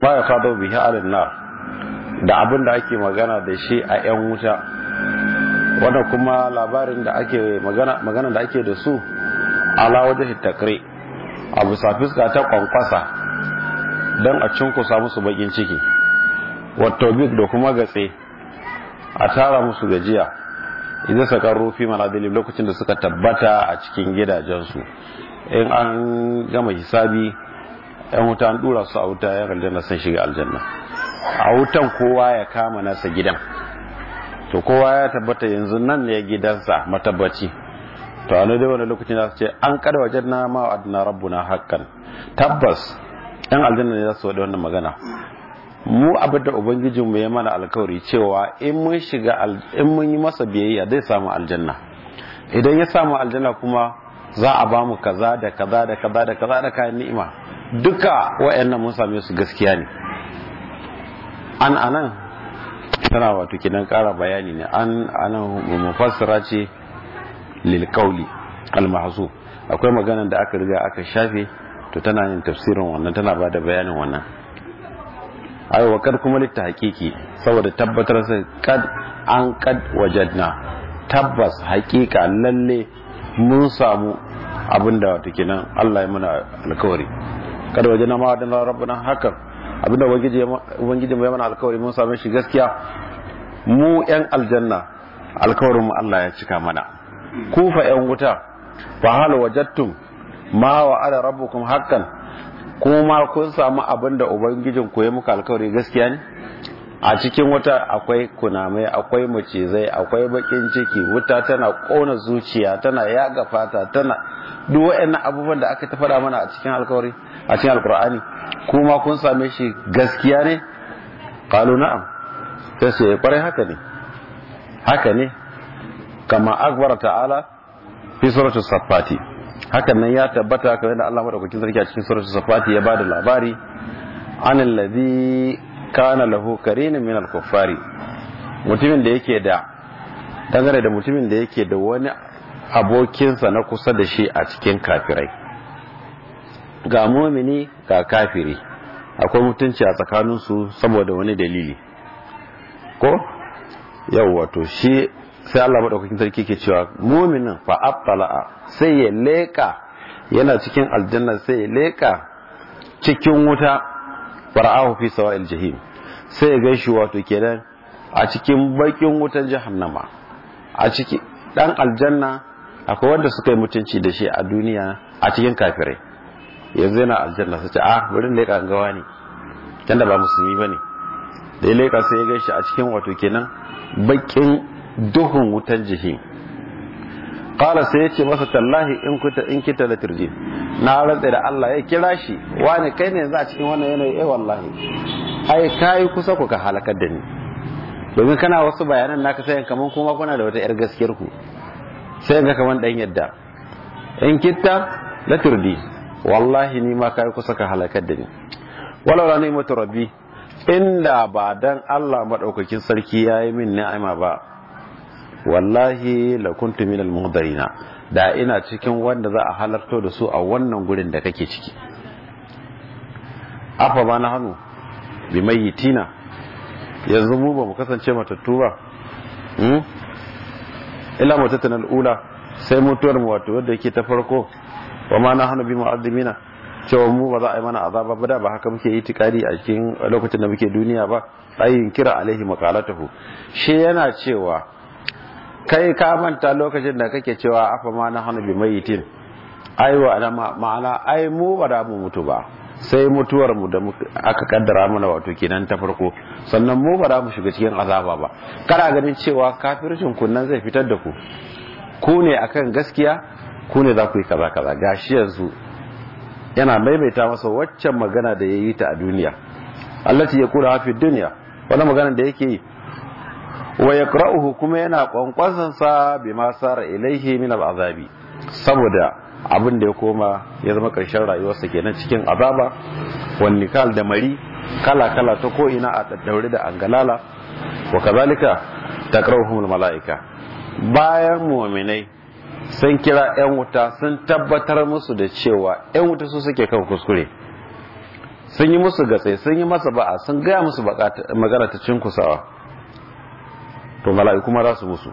ma ya fado bihi alin nar da abin da ake magana da shi a 'yan wuta wanda kuma labarin da ake magana magana da ake da su ala wajen takre a bisa fuska ta kwankwasa don a cinkusa musu bakin ciki wato big da kuma gatse a tara musu gajiya idan saka rufi manadili lokacin da suka tabbata a cikin gidajensu in an gama hisabi yan wuta an dura su a wuta yan aljanna sun shiga aljanna a wutan kowa ya kama nasa gidan to kowa ya tabbata yanzu nan ne gidansa matabbaci to a dai wani lokacin da su ce an kada wajen na ma adna rabbuna hakan tabbas yan aljanna ne za su wada wannan magana mu abin da ubangijin mu ya mana alkawari cewa in mun shiga in mun yi masa biyayya zai samu aljanna idan ya samu aljanna kuma za a ba mu kaza da kaza da kaza da kaza da kayan ni'ima duka wa'annan mun same su gaskiya ne an anan tana wato kidan kara bayani ne an anan mufassira ce lil qawli al mahzu akwai maganar da aka riga aka shafe to tana yin tafsirin wannan tana bada bayanin wannan ai wa kad kuma litta hakiki saboda tabbatar sai kad an kad wajadna tabbas hakika lalle mun samu abinda wato kenan Allah ya muna alkawari kada wajena ma da rabbuna hakan abinda ubangiji mai mana alkawari mun same shi gaskiya mu yan aljanna alkawarin mu Allah ya cika mana ku fa yan wuta fa hal wajadtum ma wa ala rabbukum haqqan kuma kun samu abinda ubangijin ku ya muka alkawari gaskiya ne a cikin wuta akwai kunamai akwai macizai akwai bakin ciki wuta tana kona zuciya tana yaga fata tana duk waɗannan abubuwan da aka ta faɗa mana a cikin alkawari a cikin alkur'ani kuma kun same shi gaskiya ne qalu na'am sai su yi kwarai haka ne haka ne kama akbar ta'ala fi suratu safati hakan nan ya tabbata kamar da Allah madaukakin sarki a cikin suratu safati ya bada labari anil ladhi kana lahu karin min al-kuffari mutumin da yake da dangane da mutumin da yake da wani abokinsa na kusa da shi a cikin kafirai ga mumini ga kafiri akwai mutunci a tsakaninsu saboda wani dalili ko yau wato shi sai Allah madaukakin sarki ke cewa muminin fa abtala'a sai ya leka yana cikin aljanna sai ya leka cikin wuta fara'ahu fi sawa'il jahim sai ya gaishe wato kenan a cikin bakin wutan jahannama a ciki dan aljanna akwai wanda suka yi mutunci da shi a duniya a cikin kafirai yanzu yana aljanna su ce a wurin leƙa gawa ne can da ba musulmi ba ne da ya leƙa sai ya gaishe a cikin wato kenan bakin duhun wutan jihi kala sai ya ce masa tallahi in kuta in kita da turji na rantsa da Allah ya kira shi wani kai ne yanzu a cikin wannan yanayi eh wallahi ai kai kusa ku ka halakar da ni domin kana wasu bayanan naka sai kaman kuma kuna da wata yar gaskiyar ku sai ga kaman dan yadda in kitta la turdi wallahi ni ma kai kusa ka halakar da ni walau la ni'matu rabbi inda ba dan Allah madaukakin sarki yayi min ni'ima ba wallahi la kuntu minal muhdarina da ina cikin wanda za a halarto da su a wannan gurin da kake ciki afa ba na hannu bi mayyitina yanzu mu ba mu kasance matattu ba illa mutatan al'ula sai mutuwar mu wato wadda yake ta farko wa ma na hannu bi mu'azzimina cewa mu ba za a yi mana azaba ba da ba haka muke yi tikari a cikin lokacin da muke duniya ba ayin kira alaihi maqalatuhu shi yana cewa kai ka manta lokacin da kake cewa afa ma na hannu bi mayitin ai wa ma'ana ai mu ba da mu mutu ba sai mutuwar mu da aka kaddara mana wato kenan ta farko sannan mu ba za mu shiga cikin azaba ba kana ganin cewa kafircin kunnan zai fitar da ku ku ne akan gaskiya ku ne za ku yi kaza kaza gashi yanzu yana maimaita masa waccan magana da ya yi ta a duniya allati ya kula hafi duniya wani magana da yake yi wa yaqra'uhu kuma yana kwankwasan sa bima sara ilaihi min al'azabi saboda abin da ya koma ya zama karshen rayuwarsa kenan cikin azaba wan nikal da mari kala kala ta ko ina a daddaure da angalala wa kazalika taqra'uhum malaika bayan mu'minai sun kira 'yan wuta sun tabbatar musu da cewa 'yan wuta su suke kan kuskure sun yi musu gatse sun yi masa ba'a sun gaya musu magana ta cinkusawa to mala'iku ma za su musu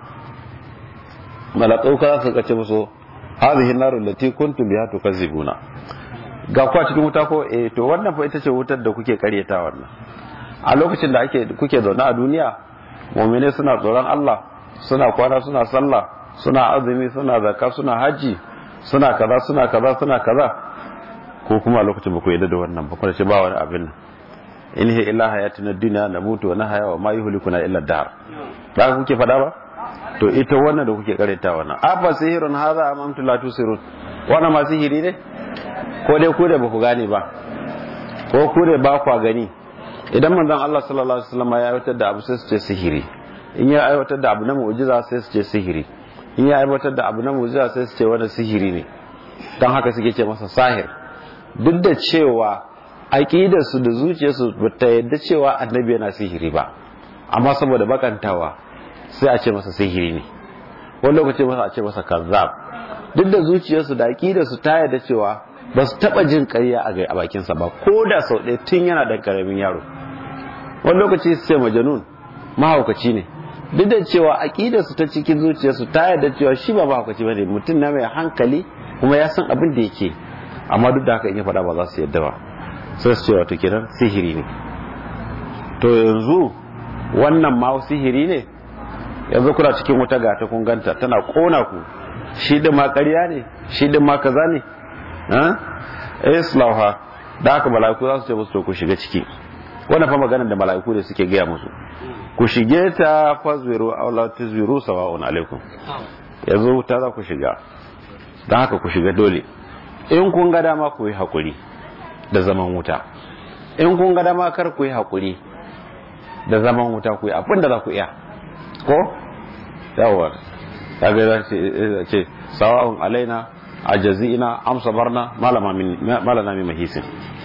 mala'iku ka su kace musu hadhihi narul lati kuntum biha tukazzibuna ga kwa cikin wuta ko eh to wannan fa ita ce wutar da kuke karyata wannan a lokacin da ake kuke zaune a duniya mu'mine suna tsoron Allah suna kwana suna sallah suna azumi suna zakka suna haji suna kaza suna kaza suna kaza ko kuma a lokacin ba ku yadda da wannan ba kuma ce ba wani abin nan in hi illa hayatuna dunya na mutu wa nahaya wa ma yuhlikuna illa dahr ba kuke fada ba to ita wannan da kuke karanta wannan afa sihirun hadha am antum la tusirun wannan ma sihiri ne ko dai ku da ba ku gane ba ko ku da ba ku gani idan manzon Allah sallallahu alaihi wasallam ya aiwatar da abu sai su ce sihiri in ya aiwatar da abu na mu'jiza sai su ce sihiri in ya aiwatar da abu na mu'jiza sai su ce wannan sihiri ne dan haka suke ce masa sahir duk da cewa aƙidarsu da zuciyarsu ba ta yadda cewa annabi yana sihiri ba amma saboda bakantawa sai a ce masa sihiri ne wani lokaci masa a ce masa kazzab duk da zuciyarsu da aƙidarsu ta yadda cewa ba su taɓa jin ƙarya a bakinsa ba ko da sau ɗaya tun yana ɗan ƙaramin yaro wani lokaci su ce majanun mahaukaci ne duk da cewa aƙidarsu ta cikin zuciyarsu ta yadda cewa shi ba mahaukaci ba ne mutum na mai hankali kuma ya san abin da yake amma duk da haka in ya faɗa ba za su yadda ba sai su ce wato kenan sihiri ne to yanzu wannan ma sihiri ne yanzu kuna cikin wata gata kun ganta tana kona ku shi din ma ƙarya ne shi din ma kaza ne eh islauha da haka mala'iku za su ce musu to ku shiga ciki wannan fa maganar da mala'iku da suke gaya musu ku shige ta fazwiru aw la tuzwiru sawa'un alaikum yanzu ta za ku shiga don haka ku shiga dole in kun ga dama ku yi haƙuri da zaman wuta in kun ga dama kar ku yi haƙuri da zaman wuta ku yi abin da za ku iya ko yawon kaga za ce sawa'un alaina a jazi'ina amsa barna malana mai mahisin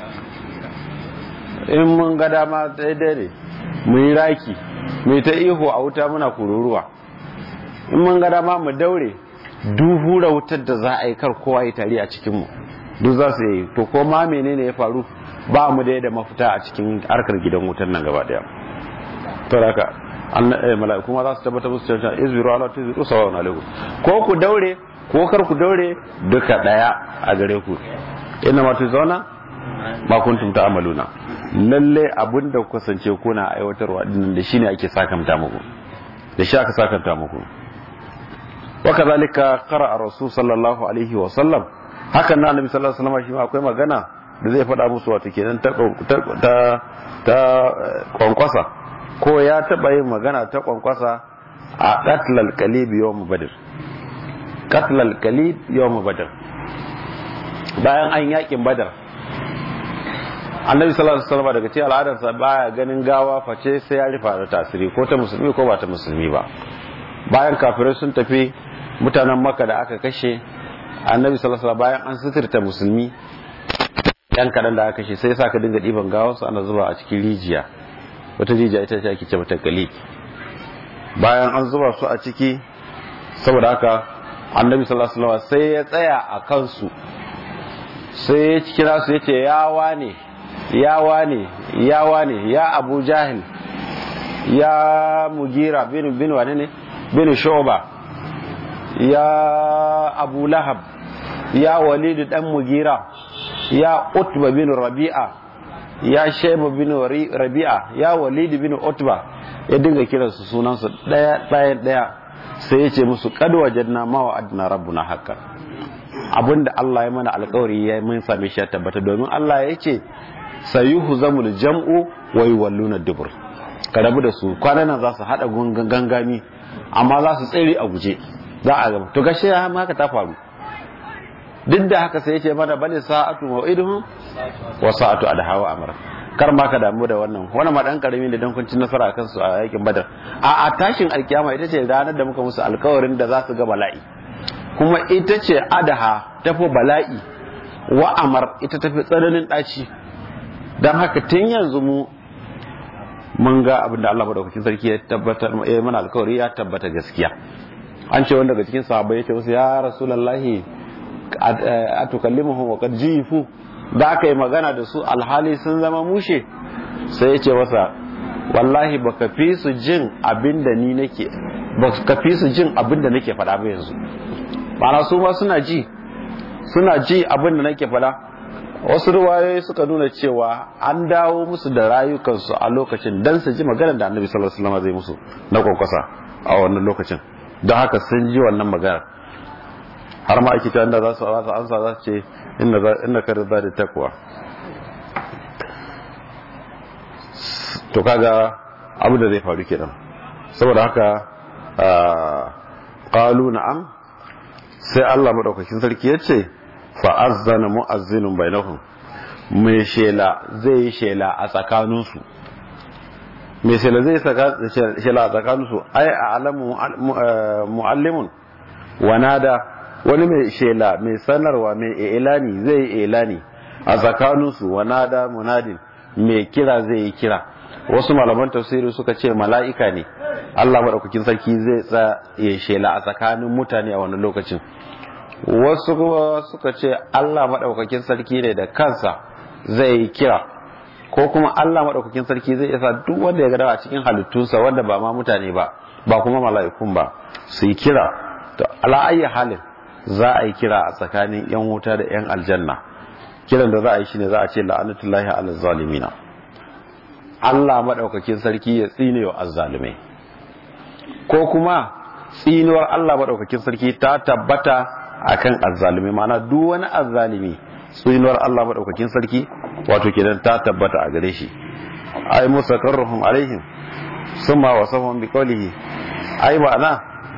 in mun ga dama daidai ne mu yi raki mu yi ta ihu a wuta muna kururuwa in mun ga dama mu daure duhura wutar da za a yi kar kowa ya tare a cikinmu duk za su yi to ko ma menene ya faru ba mu da da mafita a cikin harkar gidan wutar nan gaba daya to haka an mala'iku ma za su tabbata musu cewa izbiru ala tuzbiru sawa'un alaikum ko ku daure ko kar ku daure duka daya a gare ku inna ma tuzawna ma kuntum ta'maluna lalle abinda ku kasance kuna aiwatarwa dinnan da shine ake sakamta muku da shi aka sakamta muku وكذلك قرأ الرسول صلى الله عليه وسلم hakan na annabi sallallahu alaihi wasallam shi akwai magana da zai faɗa musu wato kenan ta ta ta kwankwasa ko ya taba yin magana ta kwankwasa a qatlal qalib yawm badr qatlal qalib yawm badr bayan an yakin badar annabi sallallahu alaihi wasallam daga cikin al'adarsa baya ganin gawa face sai ya rufa da tasiri ko ta musulmi ko ba ta musulmi ba bayan kafirai sun tafi mutanen maka da aka kashe annabi sallallahu bayan an suturta musulmi yan kadan da aka kashe sai sa ka dinga diban gawansu ana zuba a cikin rijiya wata rijiya ita ce ake ce mata gali bayan an zuba su a ciki saboda haka annabi sallallahu alaihi sai ya tsaya a kansu sai ya kira su yace ya wane ya wane ya wane ya abu jahil ya mugira bin bin wane ne bin shoba ya abu lahab ya walidu dan mugira ya utba bin rabi'a ya shaiba bin rabi'a ya walidu bin utba ya dinga kiransu sunansu daya daya daya sai ya ce musu kad wajadna ma wa adna rabbuna haqqan abinda Allah ya mana alƙawari ya mun same shi ya tabbata domin Allah ya ce sayuhu zamul jam'u wa yuwalluna dubur ka rabu da su kwanan nan za su hada gangami amma za su tsere a guje za a gama to gashi ya haka ta faru duk da haka sai ya ce mana bane sa'atu mau'iduhum wa sa'atu adhawa amra kar ma ka damu da wannan wannan ma dan karami ne dan kun ci nasara kan su a yakin badar a a tashin alkiyama ita ce ranar da muka musu alkawarin da za su ga bala'i kuma ita ce adaha tafi bala'i wa amar ita tafi tsananin daci dan haka tun yanzu mu mun ga abin da Allah madaukakin sarki ya tabbatar ya mana alkawari ya tabbata gaskiya an ce wanda daga cikin sahabbai ya ce wasu ya rasulullahi atukallimuhum wa qad jifu da aka yi magana da su alhali sun zama mushe sai ya ce masa wallahi baka fi su jin abin da ni nake baka fi su jin abin da nake faɗa ba yanzu ma'ana su ma suna ji suna ji abin da nake faɗa wasu ruwayoyi suka nuna cewa an dawo musu da rayukansu a lokacin dan su ji maganar da annabi sallallahu alaihi wasallam zai musu na kwakwasa a wannan lokacin don haka sun ji wannan maganar har ma ake da za su ansa za su ce inna ka da da takwa to kaga abu da zai faru kenan saboda haka qalu na'am sai Allah madaukakin sarki ya ce fa'azzana mu'azzinun bainahum mai shela zai yi shela a tsakaninsu mai shela zai shela a tsakaninsu ai a alamu mu'allimun wanada wani mai shela mai sanarwa mai ilani zai yi ilani a tsakaninsu wanada munadin mai kira zai yi kira wasu malaman tafsiri suka ce mala'ika ne Allah maɗaukakin sarki zai tsaye shela a tsakanin mutane a wani lokacin wasu kuma suka ce Allah maɗaukakin sarki ne da kansa zai yi kira ko kuma Allah maɗaukakin sarki zai isa duk wanda ya gada a cikin halittunsa wanda ba ma mutane ba ba kuma mala'ikun ba su yi kira to ala ayyi halin za a yi kira a tsakanin yan wuta da yan aljanna kiran da za a yi shine za a ce la'anatullahi ala zalimina Allah maɗaukakin sarki ya tsine wa azzalimai ko kuma tsinuwar Allah maɗaukakin sarki ta tabbata akan azzalimi mana duk wani azzalimi tsinuwar Allah madaukakin sarki wato kenan ta tabbata a gare shi ai musakarruhum alaihim summa wasafahum biqawlihi ai ma'ana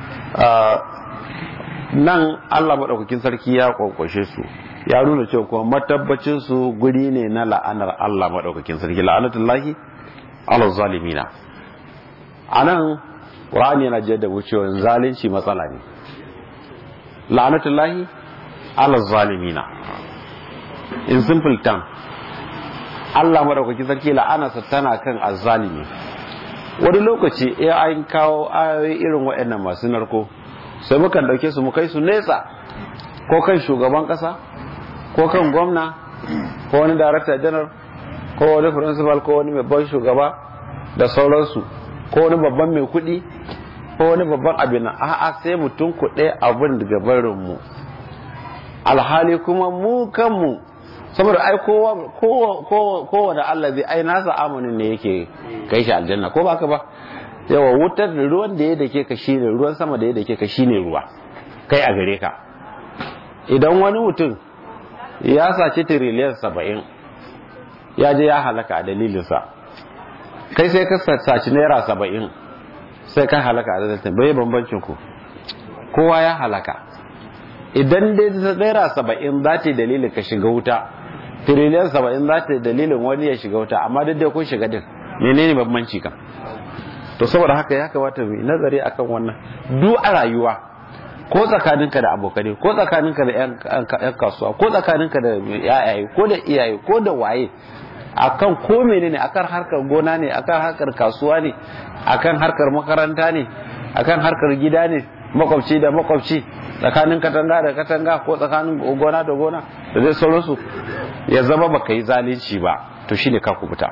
nan Allah madaukakin sarki ya kwakwashe su ya nuna cewa kuma matabbacin su guri ne na la'anar Allah madaukakin sarki la'anatullahi ala zalimina anan Qur'ani yana jaddada cewa zalunci matsala ne la'anatullahi ala zalimina in simple term Allah madaukaki sarki la'anarsa tana kan azzalimi wani lokaci ya an kawo ayoyi irin waɗannan masu narko sai mukan dauke su mu kai su nesa ko kan shugaban kasa ko kan gwamna ko wani director general ko wani principal ko wani babban shugaba da sauransu ko wani babban mai kuɗi ko wani babban abin nan a'a sai mutum kuɗe abin daga barin mu alhali kuma mu kanmu saboda ai kowa kowa da Allah zai ai nasa amanin ne yake kai shi aljanna ko baka ba yawa wutar da ruwan da ya dake ka shine ruwan sama da ya dake ka shine ruwa kai a gare ka idan wani mutum ya saci tiriliyan saba'in ya je ya halaka a dalilinsa kai sai ka saci naira saba'in sai ka halaka a dalilin bai bambancin ku kowa ya halaka idan dai naira saba'in za ta yi dalilin ka shiga wuta tiriliyan saba'in za ta yi dalilin wani ya shiga wuta amma duk dai kun shiga din menene bambanci kan to saboda haka ya kamata mu nazari akan wannan duk a rayuwa ko tsakaninka da abokanai ko tsakaninka da yan kasuwa ko tsakaninka da yayaye ko da iyaye ko da waye akan ko menene akan harkar gona ne akan harkar kasuwa ne akan harkar makaranta ne akan harkar gida ne makwabci da makwabci tsakanin katanga da katanga ko tsakanin gona da gona da zai sauransu ya zama baka yi zalunci ba to shine ka kubuta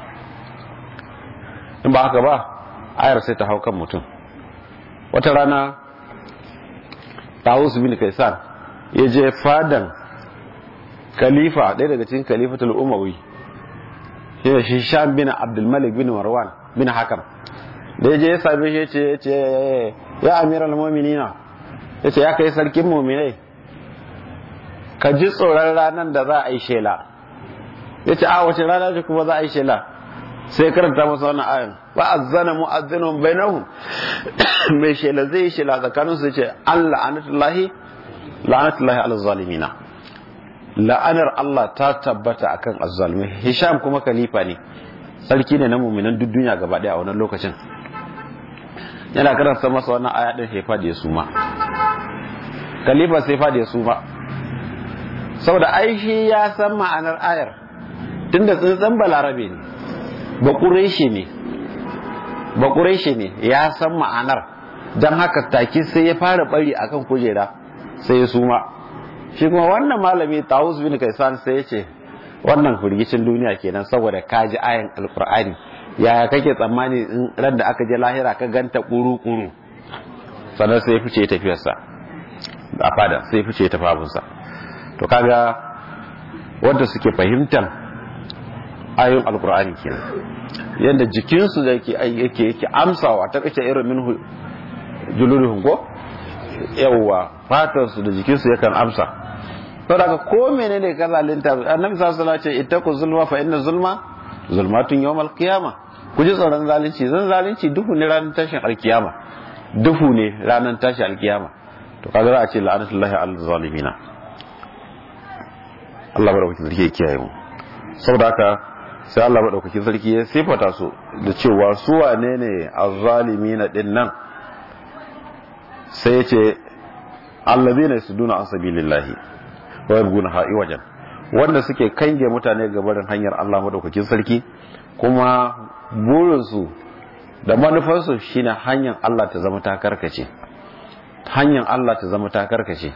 in ba haka ba ayar sai ta hau kan mutum wata rana Tawus bin Kaisan ya je fadan khalifa ɗaya daga cikin khalifatul umawi shine shi Sham bin Abdul Malik bin Marwan bin Hakam da ya je ya same shi ya ce ya amiral mu'minina ya ce ya kai sarkin mu'minai ka ji tsoron ranar da za a yi shela ya ce a wace rana ce kuma za a yi shela sai karanta masa wannan ayan ba azzana mu'azzinun bainahum mai shela zai yi shela tsakanin su ce an la'anatullahi la'anatullahi ala zalimina la'anar Allah ta tabbata akan azzalimi Hisham kuma khalifa ne sarki ne na mu'minan duk duniya gaba daya a wannan lokacin yana karanta masa wannan aya din sai fadi ya suma khalifa sai fadi ya suma saboda aishi ya san ma'anar ayar tunda tsintsan balarabe ne ba ƙureshi ne ba ƙureshi ne ya san ma'anar don haka take sai ya fara bari akan kujera sai ya suma shi kuma wannan malami tawus bin kaisan sai ya ce wannan firgicin duniya kenan saboda ka ji ayan alkur'ani yaya kake tsammani in ran da aka je lahira ka ganta kuru-kuru sannan sai fice tafiyarsa a fada sai fice tafafinsa to kaga wanda suke fahimtar ayoyin alkur'ani kenan yadda jikinsu da yake yake yake amsawa ta kace irin minhu juluduhum ko yawwa fatarsu da jikinsu yakan amsa to daga ko menene ka zalunta annabi sallallahu alaihi wasallam ce ittaqu zulma fa inna zulma zulmatun yawmal qiyama ku ji tsoron zalunci zan zalunci duhu ne ranar tashin alkiyama duhu ne ranar tashin alkiyama to kaga za a ce la'anatullahi al zalimina Allah madaukakin sarki ya kiyaye mu saboda haka sai Allah madaukakin sarki ya sifata su da cewa su wane ne azzalimina din nan sai ya ce allazina yasuduna an sabilillahi wa yabguna ha'i wajen wanda suke kange mutane ga barin hanyar Allah madaukakin sarki kuma burinsu da manufarsu shine hanyar Allah ta zama ta karkace hanyar Allah ta zama ta karkace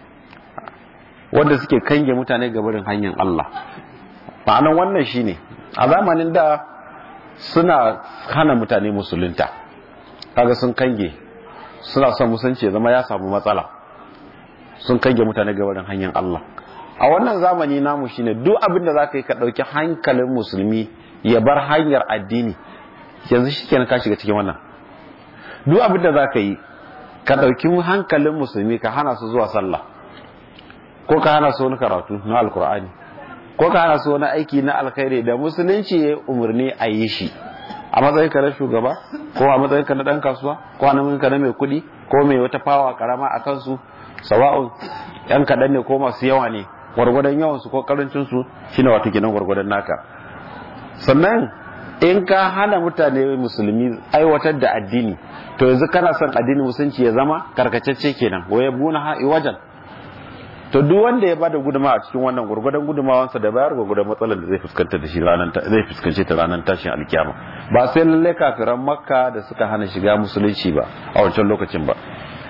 wanda suke kange mutane ga barin hanyar Allah ma'anan wannan shine a zamanin da suna hana mutane musulunta kaga sun kange suna son musulunci ya zama ya samu matsala sun kange mutane ga barin hanyar Allah a wannan zamani namu shine duk abin da zaka yi ka dauki hankalin musulmi ya bar hanyar addini yanzu shikenan ka shiga cikin wannan duk abin da zaka yi ka dauki hankalin musulmi ka hana su zuwa sallah ko ka hana su wani karatu na alkur'ani ko ka hana su wani aiki na alkhairi da musulunci ya umarni a yi shi a matsayin ka na shugaba ko a matsayin ka na dan kasuwa ko a matsayin ka na mai kuɗi ko mai wata fawa karama a kansu sawa'un yan kaɗan ne ko masu yawa ne gwargwadon yawansu ko karancinsu shine wato kenan gwargwadon naka sannan in ka hana mutane musulmi aiwatar da addini to yanzu kana son addinin musulunci ya zama karkacecce kenan waye buna ha wajen to duk wanda ya bada guduma a cikin wannan gurgudan gudumawansa da bayar gurgudan matsalar da zai fuskanta da shi ranar zai fuskance ta ranar tashin alkiyama ba sai lalle kafiran makka da suka hana shiga musulunci ba a wancan lokacin ba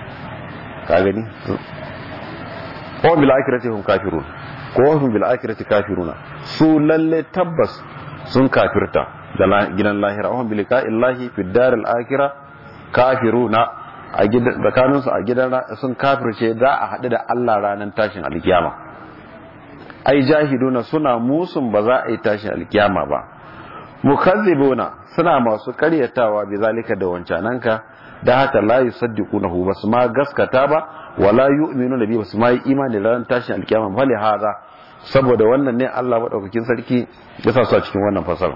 ka gani ko bil akhirati hum kafirun ko hum bil akhirati kafiruna su lalle tabbas sun kafirta da gidan lahira hum bil illahi fi daril akhirah kafiruna a gidan tsakanin su a gidan sun kafirce za a haɗu da Allah ranar tashin alkiyama ai jahiduna suna musun ba za a yi tashin alkiyama ba mukazzibuna suna masu karyatawa bi zalika da wancananka da haka la yusaddiqunahu basu ma gaskata ba wala yu'minuna bi basu ma yi imani da ranar tashin alkiyama bale hada saboda wannan ne Allah madaukakin sarki ya sa su a cikin wannan fasara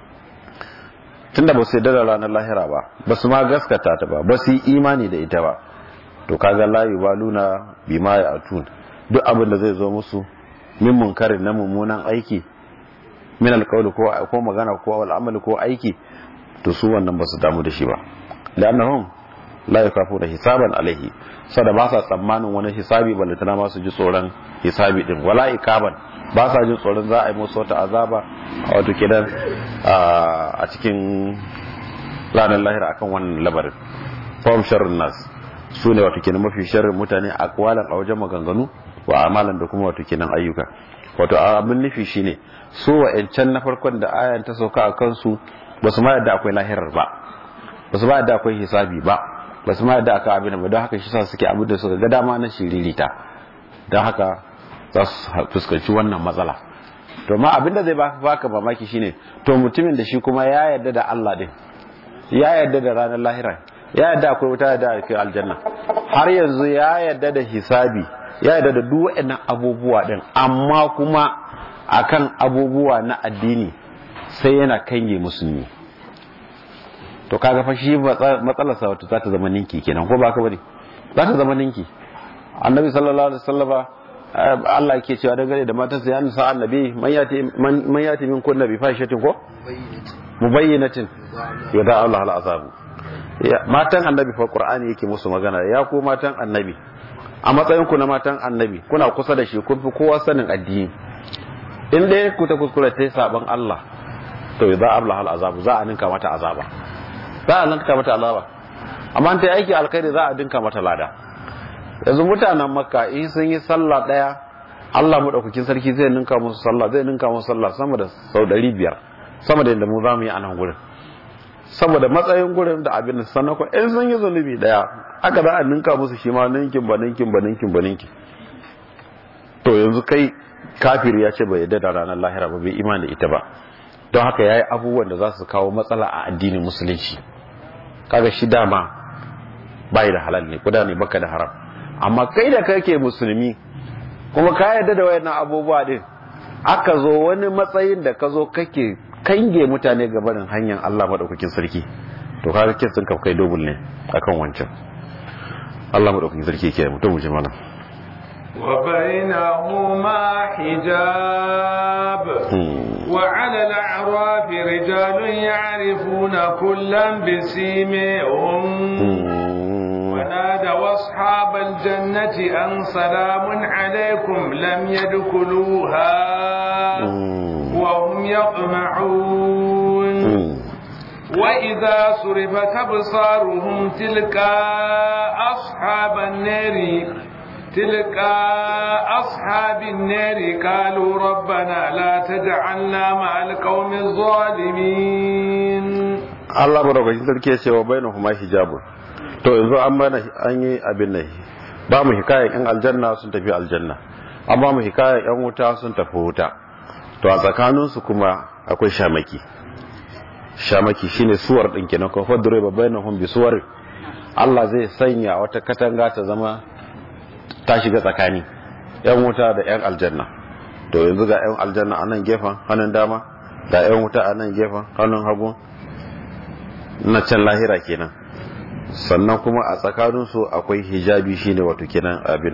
tunda ba su yarda da ranar lahira ba ba su ma gaskata ta ba ba su yi imani da ita ba to kaga la yubaluna bima ya'tun duk abin da zai zo musu min munkarin na mummunan aiki min alqawli ko ko magana ko al'amali ko aiki to su wannan ba su damu da shi ba lannahum la yakafuna hisaban alaihi sada ba sa tsammanin wani hisabi balle tana ma su ji tsoron hisabi din wala ikaban ba sa jin tsoron za a yi musu wata azaba a wato kidan a cikin ranar lahira akan wannan labarin fahim sharrin nas su ne wato kenan mafi sharrin mutane a kwalan a wajen maganganu wa amalan da kuma wato kenan ayyuka wato abin nufi shine su wa'ancan na farkon da ayan ta sauka a kansu ba su ma yadda akwai lahirar ba ba su ma yadda akwai hisabi ba ba su ma yadda aka abin ba don haka shi sa suke abin da suka ga dama na shiririta don haka za su fuskanci wannan matsala to ma abin da zai baka mamaki shine to mutumin da shi kuma ya yarda da Allah din ya yarda da ranar lahira ya yarda akwai wuta da akwai aljanna har yanzu ya yarda da hisabi ya yarda da duk waɗannan abubuwa din amma kuma akan abubuwa na addini sai yana kange musulmi to kaga fa shi matsalarsa wato za ta zama ninki kenan ko ba ka bane za ta zama ninki annabi sallallahu alaihi wasallama Allah yake cewa dangane da matan sa yana sa annabi man yati man yati min kunna bi fahishatin ko mubayyinatin yada Allah al azabu matan annabi fa qur'ani yake musu magana ya ku matan annabi a matsayin ku na matan annabi kuna kusa da shi kun fi kowa sanin addini in dai ku ta kuskure ta saban Allah to yada Allah al azabu za a ninka mata azaba za a ninka mata azaba amma ta aiki alkhairi za a dinka mata lada yanzu mutanen makka in sun yi sallah daya Allah madaukakin sarki zai ninka musu sallah zai ninka musu sallah sama da sau 500 sama da yadda mu za mu yi a nan gurin saboda matsayin gurin da abin da sannan ko in sun yi zunubi daya aka za a ninka musu shi ma ninkin ba ninkin ba ninkin ba ninkin to yanzu kai kafir ya ce bai yadda da ranar lahira ba bai imani ita ba don haka yayi abubuwan da za su kawo matsala a addinin musulunci kaga shi dama bai da halal ne kuda ne baka da haram amma kai da kake musulmi kuma ka yarda da wayannan abubuwa din aka zo wani matsayin da ka zo kake kange mutane ga barin hanyar Allah madaukakin sarki to kaga kin sun kai dobul ne akan wancan Allah madaukakin sarki ke mutum mu ji mana وبينهما حجاب وعلى الأعراف رجال يعرفون كلا بسيمهم ونادوا أصحاب الجنة أن سلام عليكم لم يدخلوها وهم يطمعون وإذا صرفت أبصارهم تلك أصحاب النار تلك أصحاب النار قالوا ربنا لا تجعلنا مع القوم الظالمين Allah madaukakin sarki ya ce wa bainahuma hijabun to yanzu an bana an yi abin nan ba mu hikayen yan aljanna sun tafi aljanna an ba mu hikayen yan wuta sun tafi wuta to a tsakaninsu kuma akwai shamaki shamaki shine suwar din kenan ko fadure ba bainahum bi suwar Allah zai sanya wata katanga ta zama ta shiga tsakani yan wuta da yan aljanna to yanzu ga yan aljanna a nan gefen hannun dama ga yan wuta a nan gefen hannun hagu na can lahira kenan sannan kuma a tsakaninsu akwai hijabi shine wato kenan abin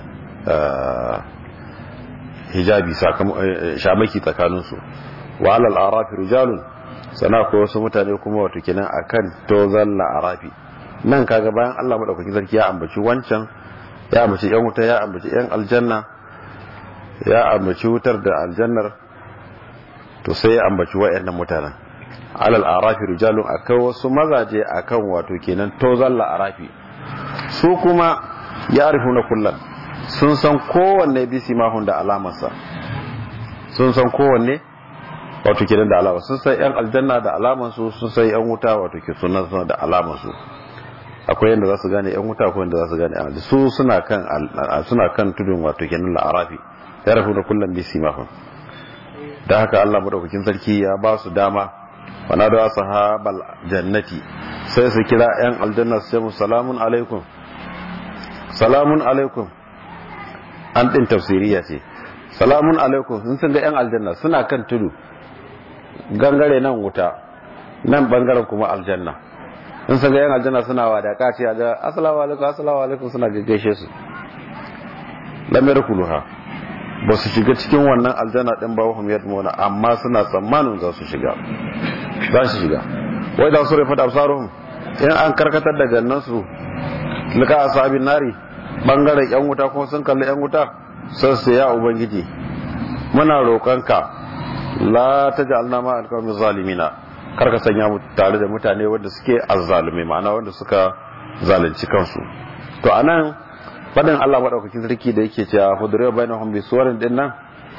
hijabi shamaki tsakaninsu wa alal arafi rijalun sana ko wasu mutane kuma wato kenan akan tozan arafi nan kaga bayan Allah madaukakin sarki ya ambaci wancan ya ambaci yan wuta ya ambaci yan aljanna ya ambaci wutar da aljannar to sai ya ambaci wayannan mutanen alal arafi rijalun akai wasu mazaje akan wato kenan tozan arafi su kuma ya arifuna kullan sun san kowanne bisi mahun da alamarsa sun san kowanne wato kenan da alama sun san yan aljanna da alamansu sun san yan wuta wato ke sunan da alamansu akwai yadda za su gane yan wuta akwai yadda za su gane yan su suna kan suna kan tudun wato kenan la'arafi ya rafu da kullum bisi mahun da haka Allah madaukakin sarki ya ba su dama wana da sahabal jannati sai su kira yan aljanna su ce mu salamun alaikum salamun alaikum an din tafsiriya ce salamun alaikum sun sun ga yan aljanna suna kan tudu gangare nan wuta nan bangaren kuma aljanna in sun ga yan aljanna suna wadaka ce ga assalamu alaikum assalamu alaikum suna gaggaishe su lamar kuluha ba su shiga cikin wannan aljanna din ba wahum yadmuna amma suna tsammanin za su shiga za su shiga wai da su rufe da absaruhum in an karkatar da gannan su lika asabin nari bangaren yan wuta kuma sun kalli yan wuta sai su ya ubangiji muna roƙonka la taj'alna ma alqawmi zalimina kar ka sanya mu tare da mutane wanda suke azzalumi ma'ana wanda suka zalunci kansu to anan fadin Allah madaukakin sarki da yake cewa fudure bainahum bi suwarin din nan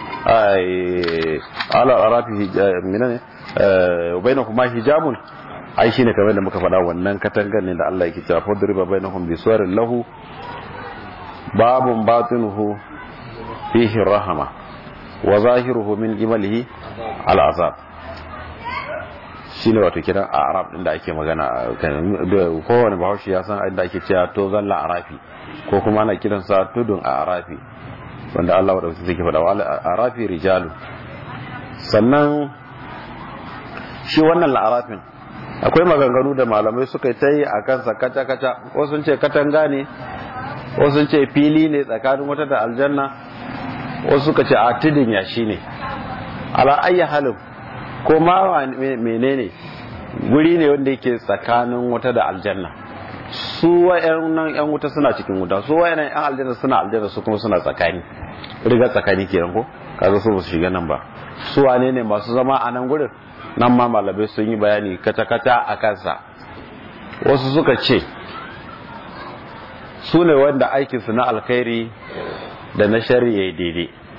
ay ala arafi minane bainahum ma hijabun ai shine kamar da muka faɗa wannan katangar ne da Allah yake cewa fudure bainahum bi suwarin lahu babun batinuhu fihi rahama wa zahiruhu min imalihi al'azab shine wato kiran a arab din da ake magana kowane bahaushe ya san inda ake cewa to zalla arafi ko kuma ana kiran sa tudun a arafi wanda Allah wadda suke faɗa wa arafi rijalu sannan shi wannan la'arafin akwai maganganu da malamai suka ta yi a kansa kaca-kaca wasu ce katanga ne wasu ce fili ne tsakanin wata da aljanna wasu suka ce a tudun yashi ne ala ayya halin ko ma menene guri ne wanda yake tsakanin wata da aljanna su nan yan wuta suna cikin wuta su nan yan aljanna suna aljanna su kuma suna tsakani riga tsakani kenan ko kaga su su shiga nan ba su wane ne masu zama a nan gurin nan ma malabai sun yi bayani kata-kata a kansa wasu suka ce su ne wanda aikinsu na alkhairi da na shari'a daidai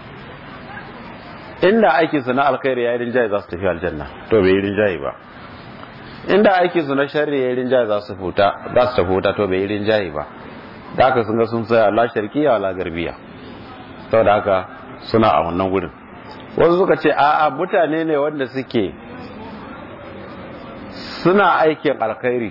inda aikin su na alkhairi ya yi rinjaye za su tafi aljanna to bai yi rinjaye ba inda aikin su na sharri ya yi rinjaye za su futa za su tafi wuta to bai yi rinjaye ba da haka sun ga sun tsaya la sharkiya la garbiya saboda haka suna a wannan gudun wasu suka ce a'a mutane ne wanda suke suna aikin alkhairi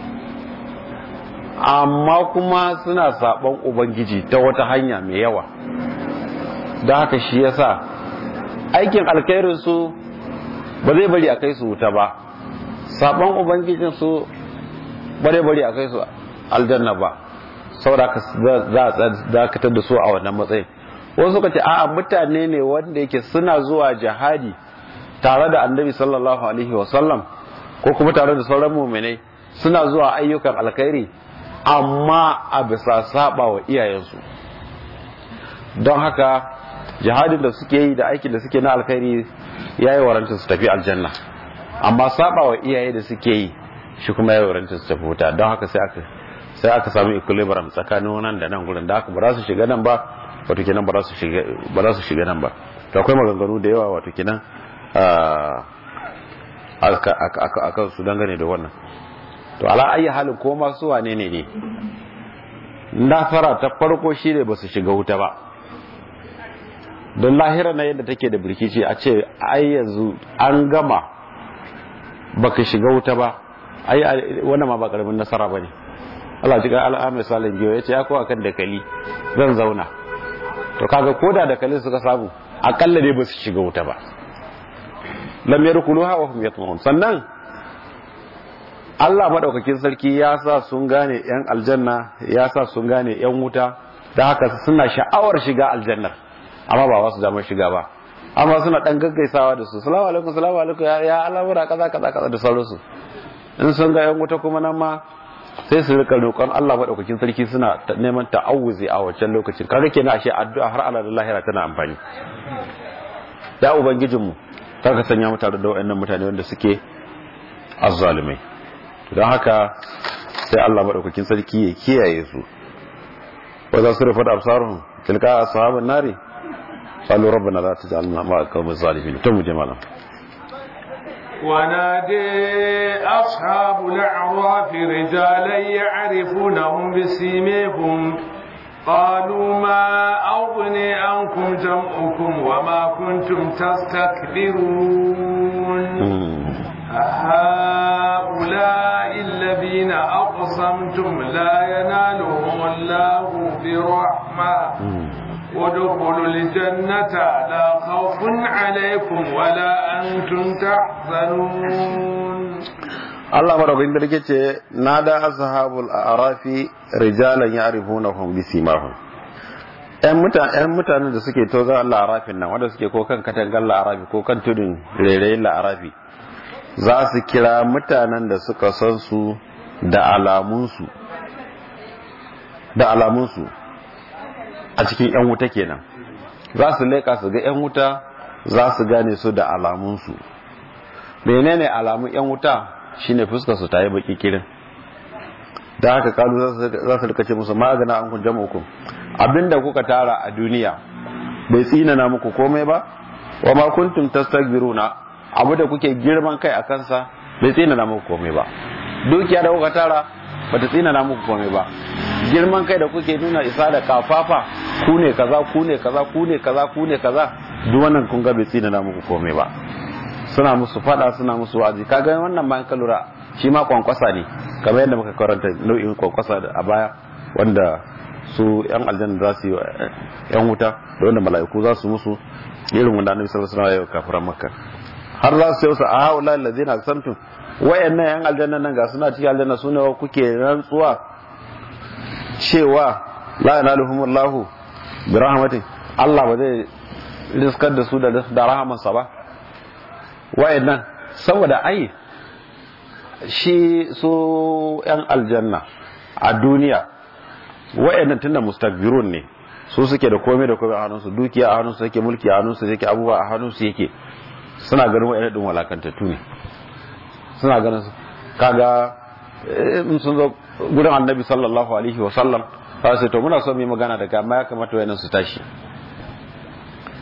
amma kuma suna saɓon ubangiji ta wata hanya mai yawa da haka shi yasa aikin alkhairin su ba zai bari a kai su wuta ba saɓon ubangijin su ba zai bari a kai su aljanna ba saboda za a dakatar da su a wannan matsayin wasu suka ce a'a mutane ne wanda yake suna zuwa jihadi tare da annabi sallallahu alaihi wasallam ko kuma tare da sauran muminai suna zuwa ayyukan alkhairi amma a bisa saba wa iyayensu don haka jihadin da suke yi da aikin da suke na alkhairi ya yi waranta su tafi aljanna amma saba wa iyaye da suke yi shi kuma ya yi waranta su tafi wuta don haka sai aka sai aka samu equilibrium tsakanin nan da nan gurin da haka ba za su shiga nan ba wato kenan ba za su shiga nan ba to akwai maganganu da yawa wato kenan a kan su dangane da wannan to ala ayi halin ko masu wane ne ne nasara ta farko shi ne ba su shiga wuta ba don lahira na yadda take da birkici a ce ai yanzu an gama baka shiga wuta ba ai wannan ma ba karamin nasara ba ne Allah ji ga al'amai salin biyo ya ce ya kowa kan dakali zan zauna to kaga koda dakalin suka samu akalla ne ba su shiga wuta ba lam yadkhuluha wa hum yatma'un sannan Allah madaukakin sarki ya sa sun gane yan aljanna ya sa sun gane yan wuta da haka suna sha'awar shiga aljannar amma ba wasu damar shiga ba amma suna dan gaggaisawa da su salamu alaikum salamu alaikum ya al'amura kaza kaza kaza da sauransu in sun ga yan wuta kuma nan ma sai su rika roƙon Allah madaukakin sarki suna neman ta'awuzi a wancan lokacin kaga kenan ashe addu'a har Allah da lahira tana amfani ya ubangijinmu kar ka sanya mu tare da wayannan mutane wanda suke azzalimai don haka sai Allah madaukakin sarki ya kiyaye su wa za su rufa da absarun tilka ashabun nari qalu rabbana la taj'alna ma'a qawmi zalimin to mu je malam ونادي أصحاب الأعراف رجالا يعرفونهم بسيميهم قالوا ما أغني عنكم جمعكم وما كنتم تستكبرون هؤلاء الذين أقسمتم لا ينالهم الله برحمة ودخلوا الجنة لا خوف عليكم ولا أنتم تحزنون Allah madaukakin sarki ce na da ashabul arafi rijalan ya'rifunahum bisimahum ƴan mutane ƴan mutanen da suke toza la'arafin nan wanda suke ko kan katangar la'arafi ko kan tudun rairayin la'arafi za su kira mutanen da suka san su da alamunsu da alamunsu a cikin ƴan wuta kenan za su leƙa su ga ƴan wuta za su gane su da alamunsu menene alamun ƴan wuta shine fuskar su ta yi baki kirin da haka kalu za su rika ce musu magana an kun jama'ukum abinda kuka tara a duniya bai tsinana muku komai ba wa ma kuntum tastaghfiruna abu da kuke girman kai a kansa bai tsinana muku komai ba dukiya da kuka tara bata tsinana muku komai ba girman kai da kuke nuna isa da kafafa ku ne kaza ku ne kaza ku ne kaza ku ne kaza duk wannan kun ga bai tsinana muku komai ba suna musu fada suna musu wa'azi kaga wannan ma ka lura shi ma kwankwasa ne kamar yadda muka karanta nau'in kwankwasa a baya wanda su yan aljanna za su yi yan wuta da wanda mala'iku za su musu irin wanda annabi sallallahu alaihi wasallam ya kafiran makka har za su yi a haula allazina aqsamtum wayannan yan aljanna nan ga suna cikin aljanna sune kuke rantsuwa cewa la yanaluhumullahu bi rahmatin Allah ba zai riskar da su da rahamansa ba wayannan saboda ai shi su yan aljanna a duniya wayannan tunda mustakbirun ne su suke da komai da komai a hannunsu dukiya a hannunsu yake mulki a hannunsu yake abubuwa a hannunsu yake suna ganin wayannan din walakantattu ne suna ganin su kaga in sun zo gurin annabi sallallahu alaihi wa sallam za su to muna so mu yi magana daga amma ya kamata wayannan su tashi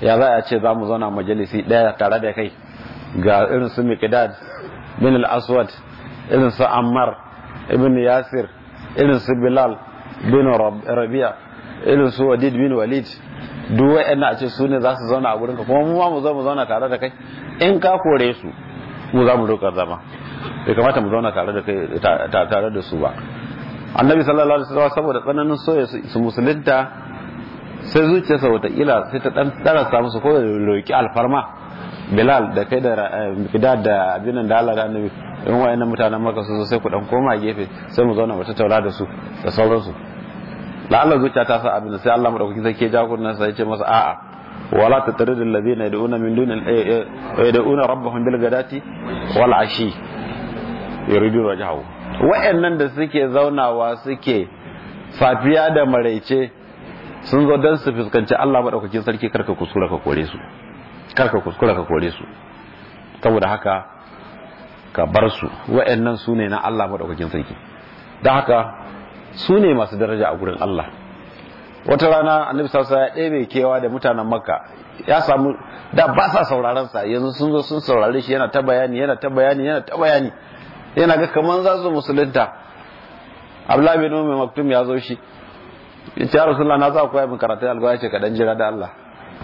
ya za a ce za mu zauna majalisi ɗaya tare da kai ga irin su miqdad bin al-aswad irin su ammar ibn yasir irin su bilal bin rabi'a irin su wadid bin walid duk wa'annan a ce su ne za su zauna a gurinka kuma mu ma mu zo mu zauna tare da kai in ka kore su mu za mu roƙa zama bai kamata mu zauna tare da kai tare da su ba annabi sallallahu alaihi wasallam saboda tsananin soya su musulunta sai zuciyarsa wataƙila sai ta dan darasa musu ko da roƙi alfarma bilal da kai da bidad da abinan da Allah da annabi in wayannan mutanen maka su zo sai ku dan koma gefe sai mu zauna mu tattauna da su da sauransu la Allah zuciya ta sa abin sai Allah madaukaki sai ke jagoran sa ya ce masa a'a wala tatridul ladina yad'una min dunil yad'una rabbahum bil gadati wal ashi yuridu wajhahu wa'annan da suke zaunawa suke safiya da maraice sun zo dan su fuskanci Allah madaukakin sarki karka kuskura ka kore su karka kuskura ka kore su saboda haka ka bar su wa'annan su ne na Allah madaukakin sarki don haka su ne masu daraja a gurin Allah wata rana annabi sallallahu ya ɗebe kewa da mutanen makka ya samu da ba sa sauraron sa yanzu sun zo sun saurare shi yana ta bayani yana ta bayani yana ta bayani yana ga kaman za su musulunta Abdullahi bin Umar Maktum ya zo shi ya ce Rasulullah na za ku koya min karatu alƙawari ce ka dan jira da Allah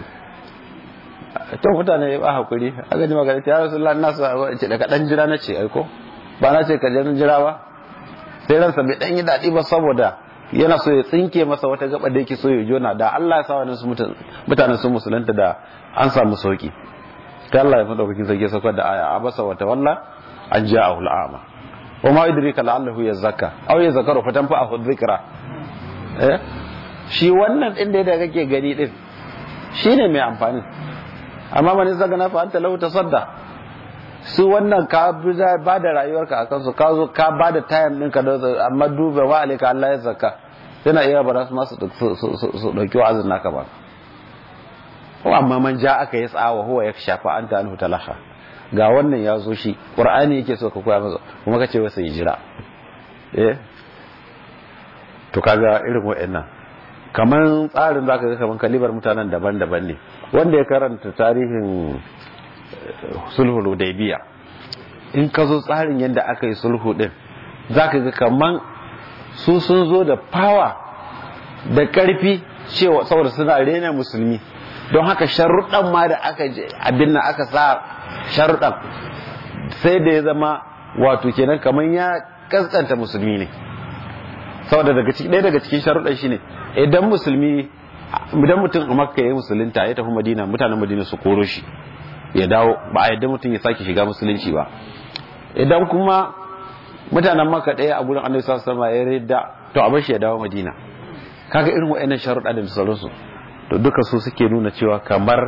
to mutane ba hakuri aka ji magana ta Rasulullah na sa ce da ka dan jira na ce aiko ba na ce ka jira ba sai ransa bai dan yi daɗi ba saboda yana so ya tsinke masa wata gaba da yake so ya jona da Allah ya sa wani mutane sun musulunta da an samu sauki ta Allah ya fi daukakin sarki saukar da aya abasa wata walla an ja a hul'ama wa ma idrika la'allahu yazakka aw yazakaru fa tanfa'ahu dhikra eh shi wannan din da kake gani din shine mai amfani amma man zagana fa anta lahu tasadda su wannan ka ba da rayuwarka a kansu ka zo ka ba da tayan ɗinka da amma duba wa alika Allah ya zaka yana iya ba su masu su ɗauki wa'azin naka ba ko amma man ja aka yi tsawa huwa ya shafa an ta talaha ga wannan ya zo shi qur'ani yake so ka koya masa kuma ka ce wasa jira eh to kaga irin wa'annan kamar tsarin zaka ga kamar kalibar mutanen daban-daban ne wanda ya karanta tarihin sulhu hudaybiya in ka zo tsarin yadda aka yi sulhu din zaka ga kaman su sun zo da fawa da karfi cewa saboda suna rena musulmi don haka sharuɗan ma da aka abin nan aka sa sharuɗan sai da ya zama wato kenan kaman ya kaskanta musulmi ne saboda daga cikin ɗaya daga cikin sharuɗan shine idan musulmi idan mutum a makka ya yi musulunta ya tafi madina mutanen madina su koro shi ya dawo ba a yadda mutum ya sake shiga musulunci ba idan kuma mutanen maka ɗaya a gurin annabi sallallahu alaihi ya ridda to a bashi ya dawo madina kaga irin wa'annan sharuɗa da sauransu to duka su suke nuna cewa kamar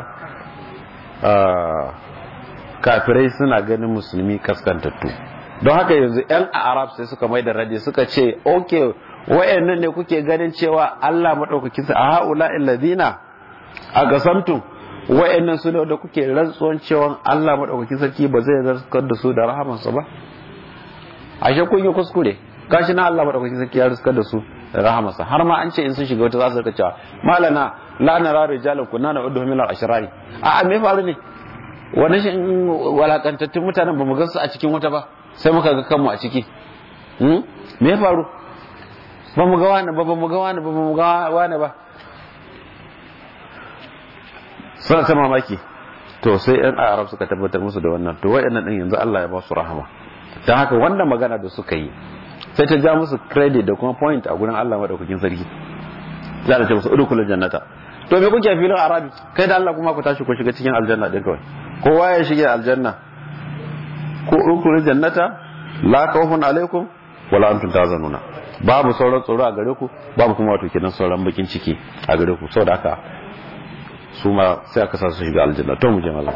kafirai suna ganin musulmi kaskantattu don haka yanzu yan arab sai suka mai da radi suka ce okay wa'annan ne kuke ganin cewa Allah madaukakin sa a haula alladhina a gasamtum wa'annan su ne da kuke rantsuwan cewa Allah madaukakin sarki ba zai zarkar da su da rahamansa ba ashe kun yi kuskure gashi na Allah madaukakin sarki ya riskar da su da rahamansa har ma an ce in sun shiga wata za su rika cewa malana la nara rijalan kunna na udhu min al-ashrari a a me faru ne wani shi walakantattun mutanen ba mu gansu a cikin wata ba sai muka ga kanmu a ciki me faru ba mu ga wani ba ba mu ga wani ba ba mu ga wani ba suna ta mamaki to sai yan arab suka tabbatar musu da wannan to wayannan din yanzu Allah ya ba su rahama dan haka wannan magana da suka yi sai ta ja musu credit da kuma point a gurin Allah madaukakin sarki za ta ce musu udkhulul jannata to me kuke filin arabi kai da Allah kuma ku tashi ku shiga cikin aljanna din kawai kowa ya shige aljanna ko udkhulul jannata la khawfun alaikum wala antum tazanuna babu sauran tsoro a gare ku babu kuma wato kenan sauran bakin ciki a gare ku saboda haka su ma sai aka sa su shiga aljanna to mu je malam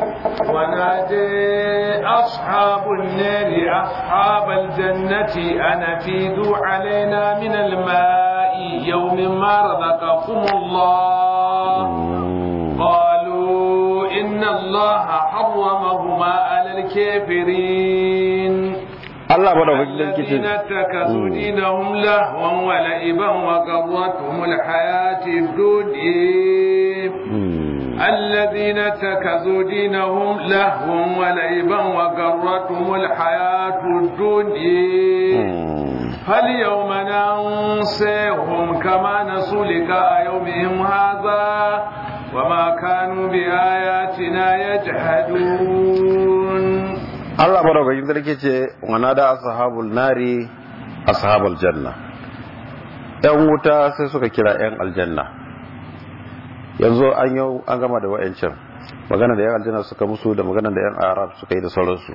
ونادي أصحاب النار أصحاب الجنة أن أفيدوا علينا من الماء يوم ما رزقكم الله قالوا إن الله حرمهما على الكافرين Allah ba da wajen الذين اتخذوا دينهم لهوا ولعبا وغرتهم الحياة الدنيا الذين اتخذوا دينهم لهوا ولعبا وغرتهم الحياة الدنيا فاليوم ننسيهم كما نسوا لقاء يومهم هذا وما كانوا بآياتنا يجحدون Allah madaukakin sarki ce wana da ashabul nari ashabul janna yan wuta sai suka kira yan aljanna yanzu an yau an gama da wa'ancan magana da yan aljanna suka musu da magana da yan arab suka yi da sauransu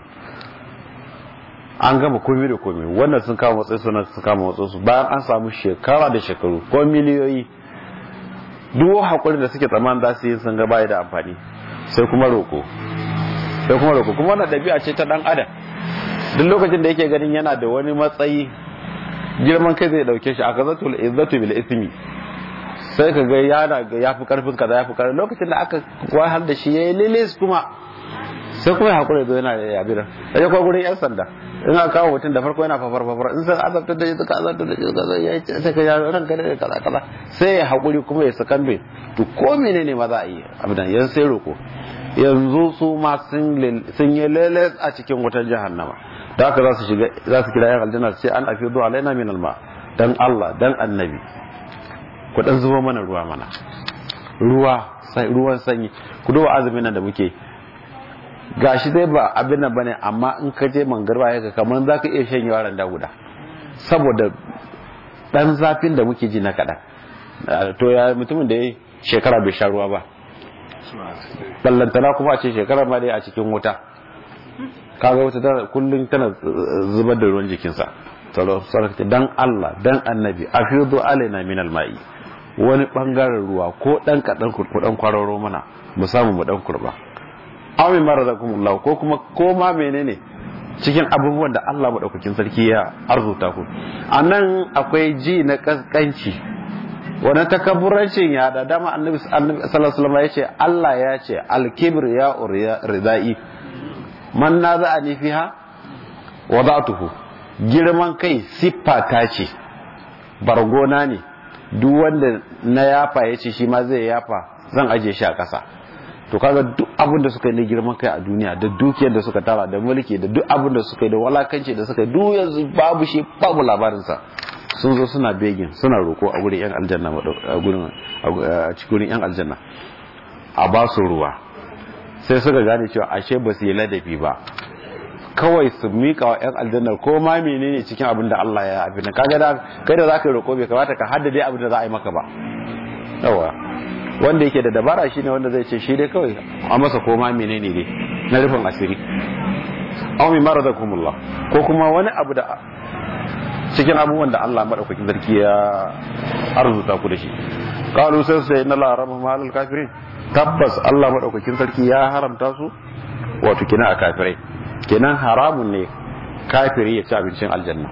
an gama komai da komai wannan sun kama matsayi suna sun kama matsayi su bayan an samu shekara da shekaru ko miliyoyi duk hakurin da suke tsammanin za su yi sun ga bai da amfani sai kuma roko sai kuma roko kuma wannan ɗabi'a ce ta dan adam duk lokacin da yake ganin yana da wani matsayi girman kai zai dauke shi a kazatul izzatu bil ismi sai ka ga yana ga yafi karfin kaza yafi karfin lokacin da aka wahal da shi yayi lilis kuma sai kuma ya hakura da yana da yabira sai ko gurin yan sanda in aka kawo mutum da farko yana fafar fafar in sai azabtar da shi suka azabtar da shi kaza ya ce sai ka ya ran ka da kaza kaza sai ya hakuri kuma ya sakan bai to ko menene ma za a yi abidan yan sai roko yanzu su ma sun yi lele a cikin wutar jahannama da haka za su shiga za su kira yan aljanna sai an afi zuwa alaina min alma dan Allah dan annabi ku dan zuba mana ruwa mana ruwa sai ruwan sanyi ku duba azumin nan da muke gashi dai ba abin nan bane amma in ka je mangarba ya kamar za ka iya shan yaran da guda saboda dan zafin da muke ji na kaɗan to ya mutumin da ya shekara bai sha ruwa ba ballantana kuma a ce shekara ma dai a cikin wuta kaga wata tana kullum tana zubar da ruwan jikinsa tsaro sarki dan Allah dan annabi afidu alaina min alma'i wani bangaren ruwa ko dan kadan ku dan kwararo mana mu samu mu dan kurba aw min maradakumullah ko kuma ko ma menene cikin abubuwan da Allah madaukakin sarki ya arzuta ku anan akwai ji na kaskanci wannan takabburancin ya da dama annabi sallallahu alaihi wasallam ya ce Allah ya ce al-kibr ya ridai man naza'ani fiha wada'tuhu girman kai siffa ta ce bargona ne duk wanda na yafa ya ce shi ma zai yafa zan aje shi a ƙasa to kaga duk abin da suka yi na girman kai a duniya da dukiyar da suka tara da mulki da duk abin da suka yi da walakanci da suka yi duk yanzu babu shi babu labarinsa sun zo suna begin suna roko a gurin yan aljanna a gurin a cikin yan aljanna a ba su ruwa sai suka gane cewa ashe ba su yi ladabi ba kawai su mika wa yan aljanna ko ma menene cikin abin da Allah ya abin kaga da kai da zaka roko bai kamata ka haddade abin da za a yi maka ba yawa wanda yake da dabara shine wanda zai ce shi dai kawai a masa ko ma menene ne na rufin asiri aw mi maradakumullah ko kuma wani abu da cikin abubuwan da Allah madaukakin sarki ya arzuta ku da shi qalu sai sai inna la harama malal kafirin tabbas Allah madaukakin sarki ya haramta su wato kina a kafirai kenan haramun ne kafiri ya ci abincin aljanna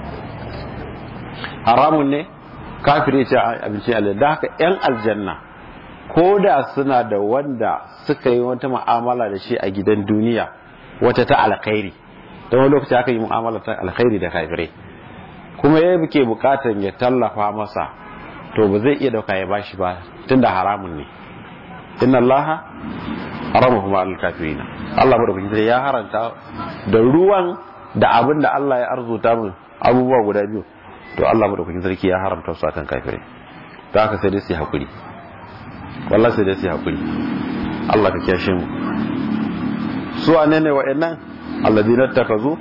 haramun ne kafiri ya ci abincin aljanna da haka yan aljanna ko da suna da wanda suka yi wata mu'amala da shi a gidan duniya wata ta alkhairi ta wani lokaci aka yi mu'amala ta alkhairi da kafirai kuma ya ke bukatan ya tallafa masa to ba zai iya dauka ya bashi ba tunda haramun ne inna allaha haramahu ma al-kafirina Allah madaukakin ya haranta da ruwan da abin da Allah ya arzuta mu abubuwa guda biyu to Allah madaukakin sarki ya haramta su akan kafirai ta haka sai dai su hakuri wallahi sai dai su hakuri Allah ka kiyashe mu su wane ne wa'annan alladina takazu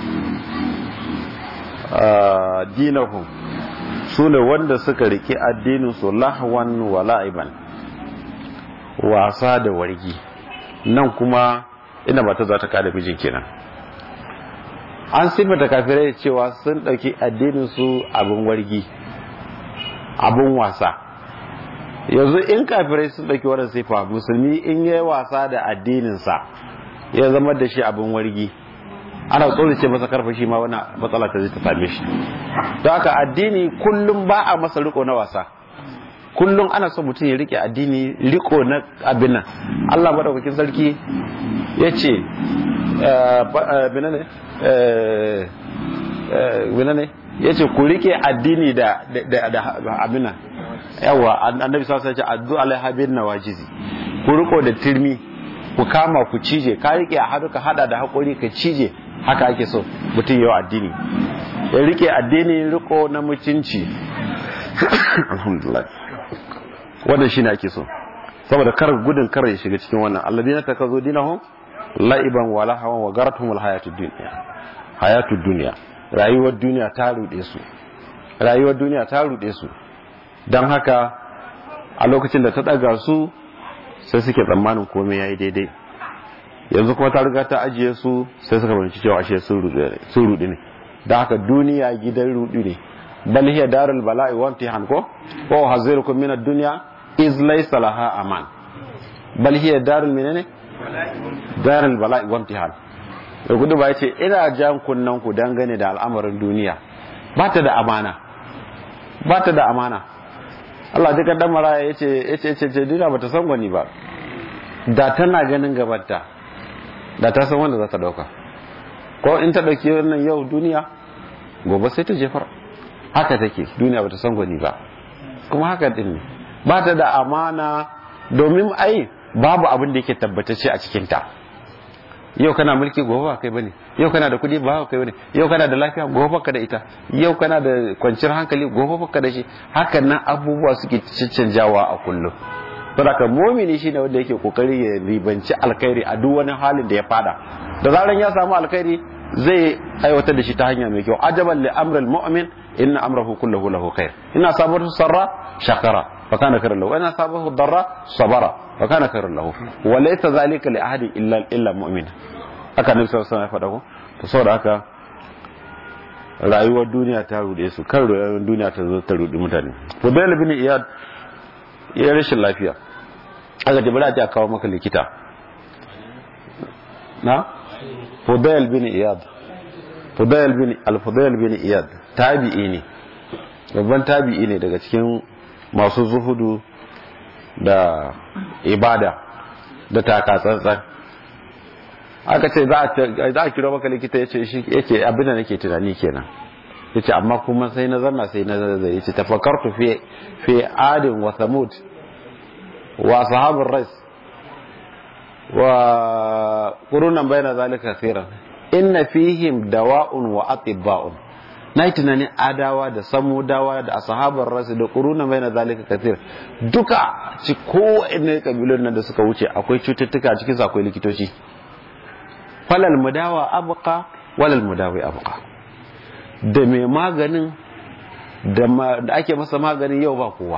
dinahum su ne wanda suka riki addinin su lahwan wa la'iban wasa da wargi nan kuma ina ba ta za ta kada mijin kenan an sifata kafirai cewa sun ɗauki addinin su abin wargi abin wasa yanzu in kafirai sun ɗauki wannan sifa musulmi in yi wasa da addininsa ya zama da shi abin wargi ana ce masa karfa shi ma wani matsala ta zai ta same shi don haka addini kullum ba a masa riko na wasa kullum ana so mutum ya rike addini riko na abin nan Allah madaukakin sarki ya ce binane binane ya ce ku rike addini da abin nan yawa annabi sassa ya ce addu alaiha bin nawajizi ku riko da turmi ku kama ku cije ka rike a hannu ka hada da hakuri ka cije haka ake so mutum yau addini ya rike addini riko na mutunci alhamdulillah wannan shine ake so saboda kar gudun kar ya shiga cikin wannan alladina takazu dinahum la'iban wa lahawan wa garatuhum alhayatud dunya hayatud dunya rayuwar duniya ta rude su rayuwar duniya ta rude su dan haka a lokacin da ta daga su sai suke tsammanin komai yayi daidai yanzu kuma ta riga ta ajiye su sai suka fahimci cewa ashe sun rude ne dan haka duniya gidan rudu ne bal hiya darul bala'i wa imtihan ko wa hazirukum min ad-dunya iz laysa laha aman bal hiya darul menene darul bala'i wa imtihan da gudu ba yace ina jan kunnan ku dangane da al'amarin duniya ba ta da amana ba ta da amana Allah duka dan maraya yace yace yace ce duniya bata san gwani ba da tana ganin gabata da ta san wanda za ta dauka ko in ta dauki wannan yau duniya gobe sai ta jefar haka take duniya bata san gwani ba kuma haka din ne ba ta da amana domin ai babu abin da yake tabbatacce a cikin ta yau kana mulki gobe ba kai bane yau kana da kudi ba kai bane yau kana da lafiya gobe baka da ita yau kana da kwanciyar hankali gobe baka da shi hakan nan abubuwa suke canjawa a kullum saboda mumini shine wanda yake kokari ya ribanci alkhairi a duk wani halin da ya fada da zaran ya samu alkhairi zai aiwatar da shi ta hanya mai kyau ajaban li amril mu'min inna amrahu kulluhu lahu khair inna sabahu sarra shakara fa kana khairan lahu inna sabahu darra sabara fa kana khairan lahu wa laysa zalika li ahadin illa illa mu'min haka nabi sallallahu alaihi wasallam ya faɗa ko to saboda haka rayuwar duniya ta rude su kan rayuwar duniya ta zo ta rudi mutane Fudail bin Iyad ya rashin lafiya aka ce bari a kawo maka likita na Fudail bin Iyad Fudail bin Al-Fudail bin Iyad tabi'i ne babban tabi'i ne daga cikin masu zuhudu da ibada da taka tsantsan aka ce za a kiro maka likita ya ce shi yake abin da nake tunani kenan ya ce amma kuma sai na zanna sai na zai ya ce tafakartu fi adin wa samud wa sahabin rais wa ƙurunan bayan zalika khairan inna fihim dawa'un wa atibba'un na yi tunanin adawa da samudawa da asahabar rasu da ƙurunan bayan zalika kathir duka ci kowane kabilun nan da suka wuce akwai cututtuka cikin akwai likitoci falal mudawa abuka walal mudawi abuka da mai maganin da ake masa maganin yau ba kowa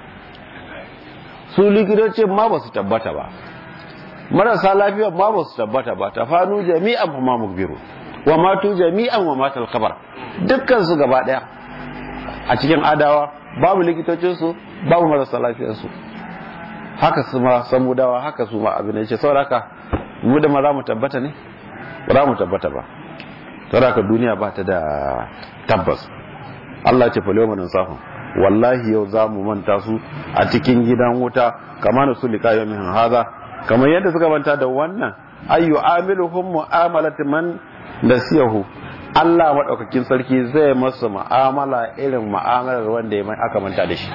su likitocin ma ba su tabbata ba marasa lafiya ma ba su tabbata ba ta fanu jami'an ma mukbiru wa matu jami'an wa matal kabar dukkan su gaba daya a cikin adawa babu likitocin su babu marasa lafiyar su haka su ma samudawa haka su ma abin da yake saboda haka mu da ma za mu tabbata ne ba za mu tabbata ba saboda haka duniya ba ta da tabbas Allah ce falewa manan safin wallahi yau za mu manta su a cikin gidan wuta kama na su liƙa yau haza kamar yadda suka manta da wannan ayyu amiluhum mu'amalat man nasiyahu Allah madaukakin sarki zai masa mu'amala irin mu'amalar wanda ya aka manta da shi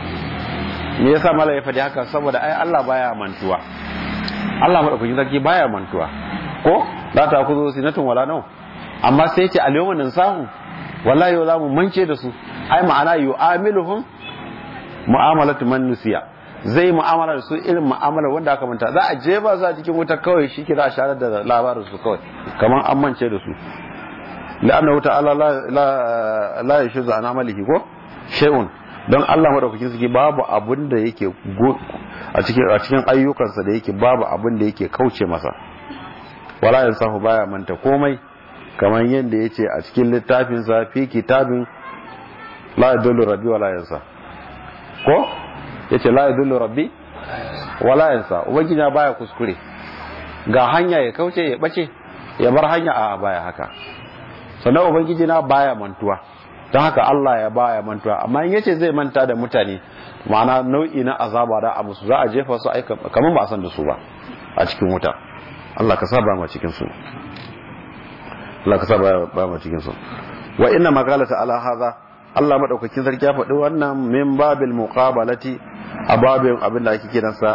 me yasa mala ya faɗi haka saboda ai Allah baya mantuwa Allah madaukakin sarki baya mantuwa ko za ta kuzo sinatun wala nau amma sai ce al-yawma nansahu wallahi yau za mu mance da su ai ma'ana yu'amiluhum mu'amalatu man nusiya zai mu'amala da su irin mu'amalar wanda aka manta za a je ba za cikin wuta kawai shi ke za a share da labarin su kawai kamar an mance da su la'anna ta'ala la la la yashuzu an amalihi ko shay'un don Allah madaukakin suke babu abin da yake a cikin a cikin ayyukansa da yake babu abin da yake kauce masa wala yansahu baya manta komai kamar yadda yace a cikin littafin sa fi kitabin la yadullu rabbi wala yansa ko yace la yadullu rabbi wala yansa ubangiji baya kuskure ga hanya ya kauce ya bace ya bar hanya a baya haka sannan ubangiji na baya mantuwa don haka Allah ya baya mantuwa amma in yace zai manta da mutane ma'ana nau'i na azaba da a musu za a jefa su aika kamar ba a san da su ba a cikin wuta Allah ka saba ma cikin su Allah ka saba ba ma cikin su wa inna maqalata ala hadha Allah madaukakin sarki ya faɗi wannan min babil muqabalati a babin abin da ake kiransa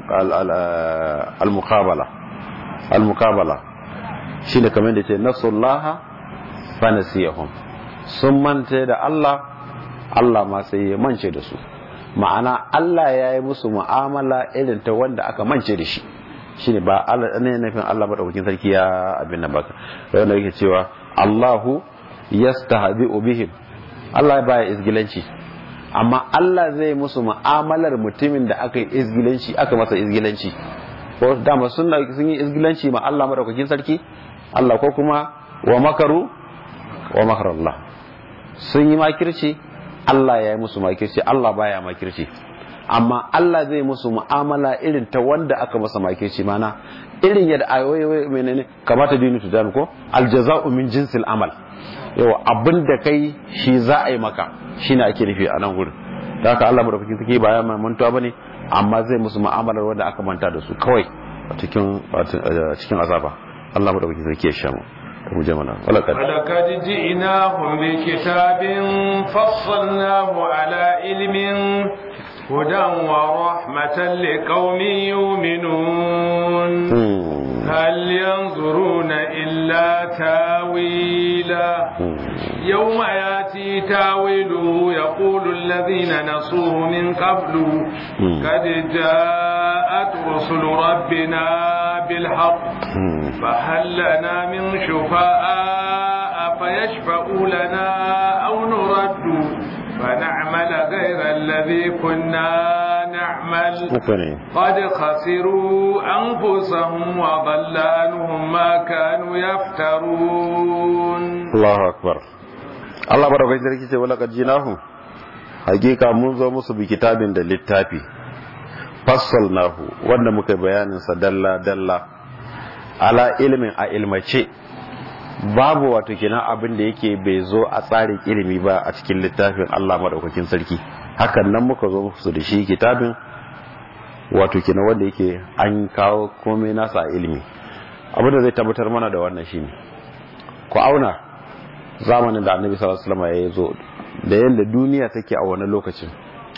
al-muqabala al-muqabala shine kamar da ce nasullaha fa nasiyahum sun manta da Allah Allah ma sai ya mance da su ma'ana Allah ya yi musu mu'amala irin ta wanda aka mance da shi shine ba Allah ne nufin Allah madaukakin sarki ya abin nan baka wanda yake cewa Allahu yastahzi'u bihim Allah baya izgilanci amma Allah zai musu mu'amalar mutumin da aka yi izgilanci aka masa izgilanci ko dama sun sun yi izgilanci ma Allah madaukakin sarki Allah ko kuma wa makaru wa makar Allah sun yi makirci Allah ya yi musu makirci Allah baya makirci amma Allah zai musu mu'amala irin ta wanda aka masa makirci mana irin yadda ayoyi menene kamata dinu tu dan ko aljaza'u min jinsil amal yawa abin da kai shi za a yi maka shine ake nufi a nan gurin da haka Allah madaukakin sarki ba ya mantuwa bane amma zai musu mu'amalar wanda aka manta da su kawai a cikin cikin azaba Allah madaukakin sarki ya shamu mu je mana wala kad ولقد جئناهم بكتاب فصلناه على علم هدى ورحمة لقوم يؤمنون هل ينظرون إلا تاويلا يوم ياتي تاويله يقول الذين نصوه من قبل قد جاءت رسل ربنا بالحق فهل لنا من شفاء فيشفعوا لنا أو نرد فنعمل غير الذي كنا نعمل قد خسروا أنفسهم وضل عنهم ما كانوا يفترون الله أكبر Allah baraka sarki ce wala qadjinahu hakika mun zo musu bi kitabin da littafi fassalnahu wanda muka bayanin sa dalla dalla ala ilmin a ilmace babu wato kenan abin da yake bai zo a tsarin ilimi ba a cikin littafin Allah madaukakin sarki hakan nan muka zo musu da shi kitabin wato kenan wanda yake an kawo komai nasa a ilimi abin da zai tabbatar mana da wannan shine ku auna zamanin da annabi sallallahu alaihi wasallam ya zo da yanda duniya take a wani lokacin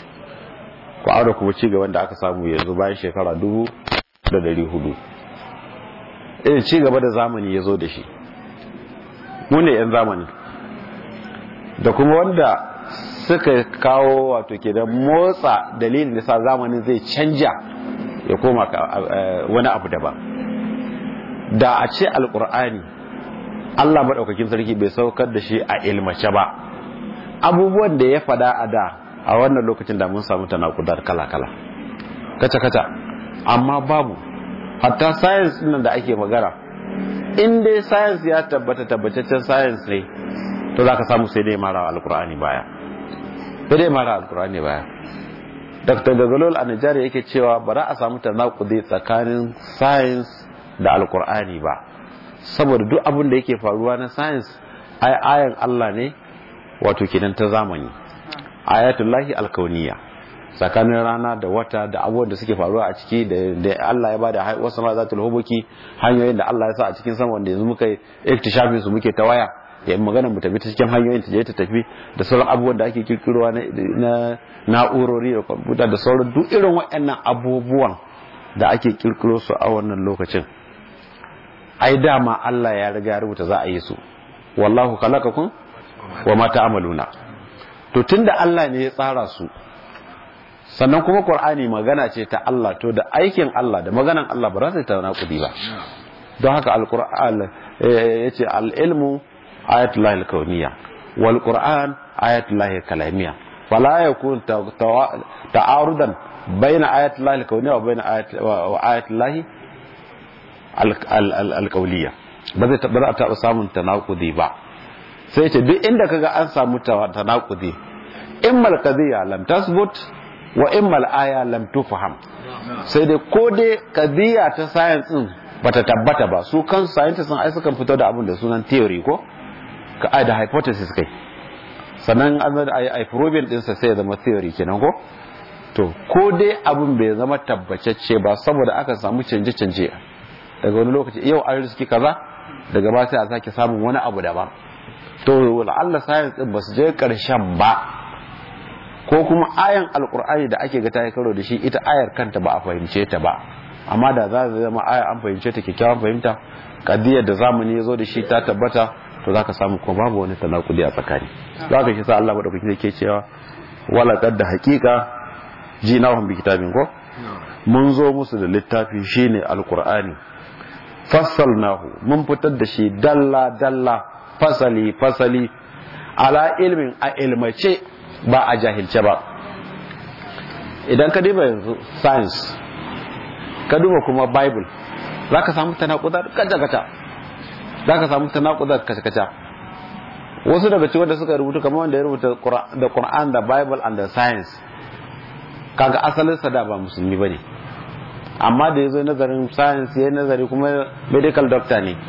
ku auna kuma ci gaban da aka samu yanzu bayan shekara dubu da dari hudu irin ci gaba da zamani ya zo da shi mu ne 'yan zamani da kuma wanda suka kawo wato ke da motsa dalilin da sa zamanin zai canja ya koma wani abu daban da a ce alkur'ani allah maɗaukakin sarki bai saukar da shi a ilmace ba abubuwan da ya fada a da a wannan lokacin da mun samu tanakudar kala-kala kaca-kaca amma babu hatta science nan da ake magana in dai science ya tabbata tabbataccen science ne to za ka samu sai dai mara alkur'ani baya sai dai mara alkur'ani baya dr gagalol a nigeria yake cewa ba za a samu tanakudi tsakanin science da alkur'ani ba saboda duk abin da yake faruwa na science ai ayan allah ne wato kenan ta zamani ayatullahi alkauniya tsakanin rana da wata da abubuwan da suke faruwa a ciki da Allah ya bada wasu ma zatul hubuki hanyoyin da Allah ya sa a cikin sama wanda yanzu muka iktishafin su muke ta waya ya magana mu tafi ta cikin hanyoyin ta je ta tafi da sauran abubuwan da ake kirkirowa na na'urori da kwamfuta da sauran duk irin waɗannan abubuwan da ake kirkiro su a wannan lokacin ai dama Allah ya riga ya rubuta za a yi su wallahu khalaqakum wa ma ta'maluna to tunda Allah ne ya tsara su sannan kuma Qur'ani magana ce ta Allah to da aikin Allah da maganan Allah ba za ta tauna kudi ba don haka al-Qur'an yace al-ilmu ayatullahi al-kauniyya wal Qur'an ayatullahi al-kalamiyya fala yakun ta'arudan baina ayatullahi al-kauniyya wa baina ayatullahi al-qawliyya ba zai ba ta samun tanakudi ba sai ce duk inda kaga an samu tanakudi immal qadiyya lam tasbut wa immal aya lam tufham sai dai ko dai qadiyya ta science din bata tabbata ba su kan scientists sun ai sukan fito da abin da sunan theory ko ka ai da hypothesis kai sannan an zai ai ai proving din sa sai ya zama theory kenan ko to ko dai abin bai zama tabbacacce ba saboda aka samu canje canje daga wani lokaci yau an riski kaza daga ba sai a sake samun wani abu daban to Allah science din ba su je karshen ba ko kuma ayan alkur'ani da ake ga ta yi karo da shi ita ayar kanta ba a fahimce ta ba amma da za ta zama aya an fahimce ta kyakkyawan fahimta kadiyar da zamani ya zo da shi ta tabbata to za ka samu ko babu wani tanakudi a tsakani za ka shi sa Allah madaukaki yake cewa wala da haqiqa jinahum bi kitabin ko mun zo musu da littafi shine alkur'ani fassalnahu mun fitar da shi dalla dalla fasali fasali ala ilmin a ilmace ba a jahilce ba idan ka duba yanzu science ka duba kuma bible za ka samu tanakudar kaca-kaca za ka samu tanakudar kaca-kaca wasu daga cikin wanda suka rubuta kamar wanda ya rubuta da Quran da bible and the science kaga asalinsa da ba musulmi ba ne amma da ya zo nazarin science ya nazari kuma medical doctor ne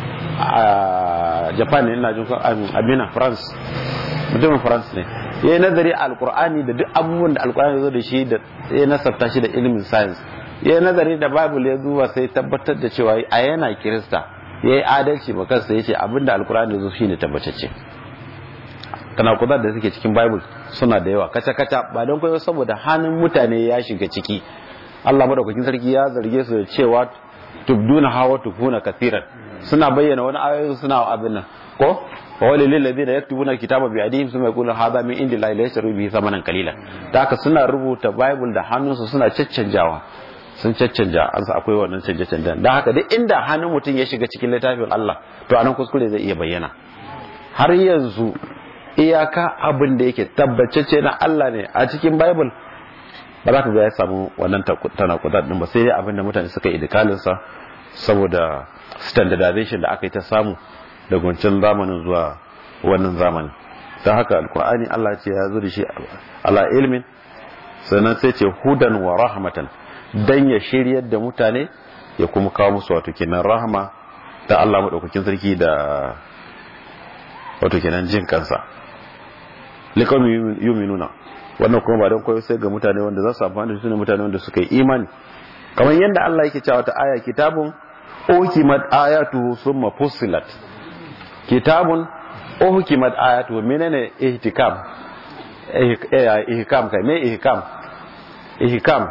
a japan ne ina jin abina france mutumin france ne ya yi nazari a alkur'ani da duk abubuwan da alkur'ani zo da shi da ya nasabta shi da ilimin science ya yi nazari da bible ya zuwa sai tabbatar da cewa a yana kirista ya yi adalci ma kansa ya ce abinda alkur'ani zo shi ne tabbatacce tanakudar da suke cikin bible suna da yawa kaca-kaca ba don kwayo saboda hannun mutane ya shiga ciki allah madaukakin sarki ya zarge su da cewa tubduna hawa tukuna kasiran suna bayyana wani ayoyi suna abin nan ko wawali lillazi da yaktubuna kitaba bi adihim suma yaqulu hadha min indi la yashru bihi thamanan qalila da haka suna rubuta bible da hannunsu suna caccanjawa sun caccanja an sa akwai wannan canje canjen da haka duk inda hannun mutum ya shiga cikin littafin Allah to anan kuskure zai iya bayyana har yanzu iyaka abin da yake tabbacece na Allah ne a cikin bible ba za ka ga ya samu wannan tanakudar din ba sai dai abin da mutane suka yi idikalinsa saboda standardization da aka yi ta samu daga wancan zamanin zuwa wannan zamanin ta haka alkur'ani Allah ce ya zo da shi ala ilmin sannan sai ce hudan wa rahmatan dan ya shiryar da mutane ya kuma kawo musu wato kenan rahama ta Allah madaukakin sarki da wato kenan jin kansa likon yuminuna wannan kuma ba don koyo sai ga mutane wanda za su amfani da su ne mutane wanda suka yi imani kamar yadda Allah yake cewa ta aya kitabun ukimat ayatu summa fussilat kitabun ukimat ayatu menene ihtikam ihkam kai me ihkam ihkam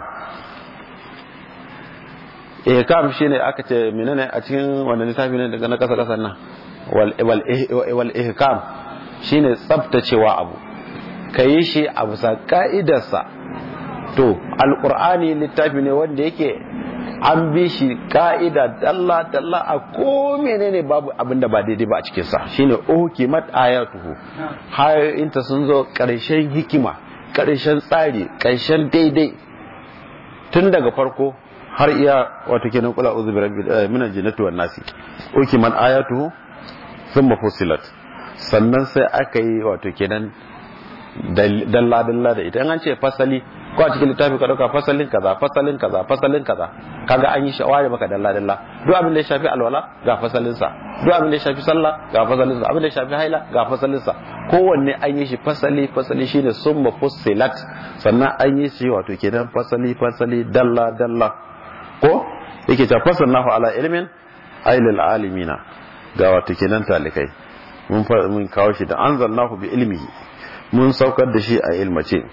ihkam shine aka ce menene a cikin wannan littafi ne daga na kasa kasan nan wal wal ihkam shine tsaftacewa abu kayi shi a bisa ka'idarsa to alqur'ani littafi ne wanda yake an bi shi ka'ida dalla dalla a ko menene babu abinda ba daidai ba a cikin sa shine ukimat ayatuhu hayoyinta sun zo karshen hikima karshen tsari karshen daidai tun daga farko har iya wato kenan kula uzu birabbil min aljannati wan nasi ukimat ayatuhu thumma fusilat sannan sai aka yi wato kenan dalla dalla da ita an ce fasali ko a cikin littafi ka dauka fasalin kaza fasalin kaza fasalin kaza kaga an yi shawari maka dalla dalla duk abin da ya shafi alwala ga fasalin sa duk abin da ya shafi sallah ga fasalin sa abin da ya shafi haila ga fasalin sa kowanne an yi shi fasali fasali shine summa fussilat sannan an yi shi wato kenan fasali fasali dalla dalla ko yake ta fasalnahu ala ilmin ailil alimina ga wato kenan talikai mun mun kawo shi da anzalnahu bi ilmihi mun saukar da shi a ilmace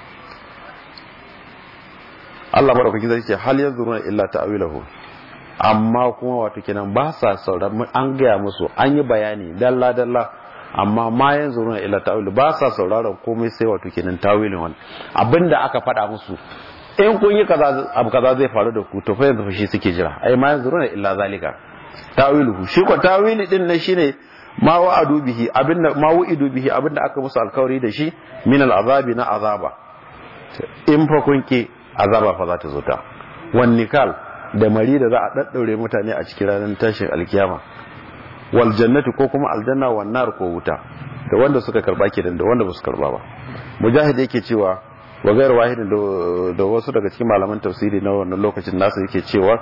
Allah madaukakin zai ce hal yanzuruna illa ta'wilahu amma kuma wato kenan ba sa sauraron an gaya musu an yi bayani dalla dalla amma ma yanzuruna illa ta'wilahu ba sa sauraron komai sai wato kenan tawilin wani abinda aka faɗa musu in kun yi kaza abu kaza zai faru da ku to fa yanzu shi suke jira ai ma yanzuruna illa zalika tawiluhu shi ko tawili din nan shine ma wa'adu bihi abinda ma wu'idu bihi abinda aka musu alkawari da shi min al'azabi na azaba in fa kun ki azaba fa za ta zo ta wan nikal da mari da za a daddaure mutane a cikin ranar tashin alkiyama wal jannati ko kuma aljanna wan nar ko wuta da wanda suka karba kenan da wanda ba su karba ba mujahid yake cewa wa gairu wahidin da wasu daga cikin malaman tafsiri na wannan lokacin nasu yake cewa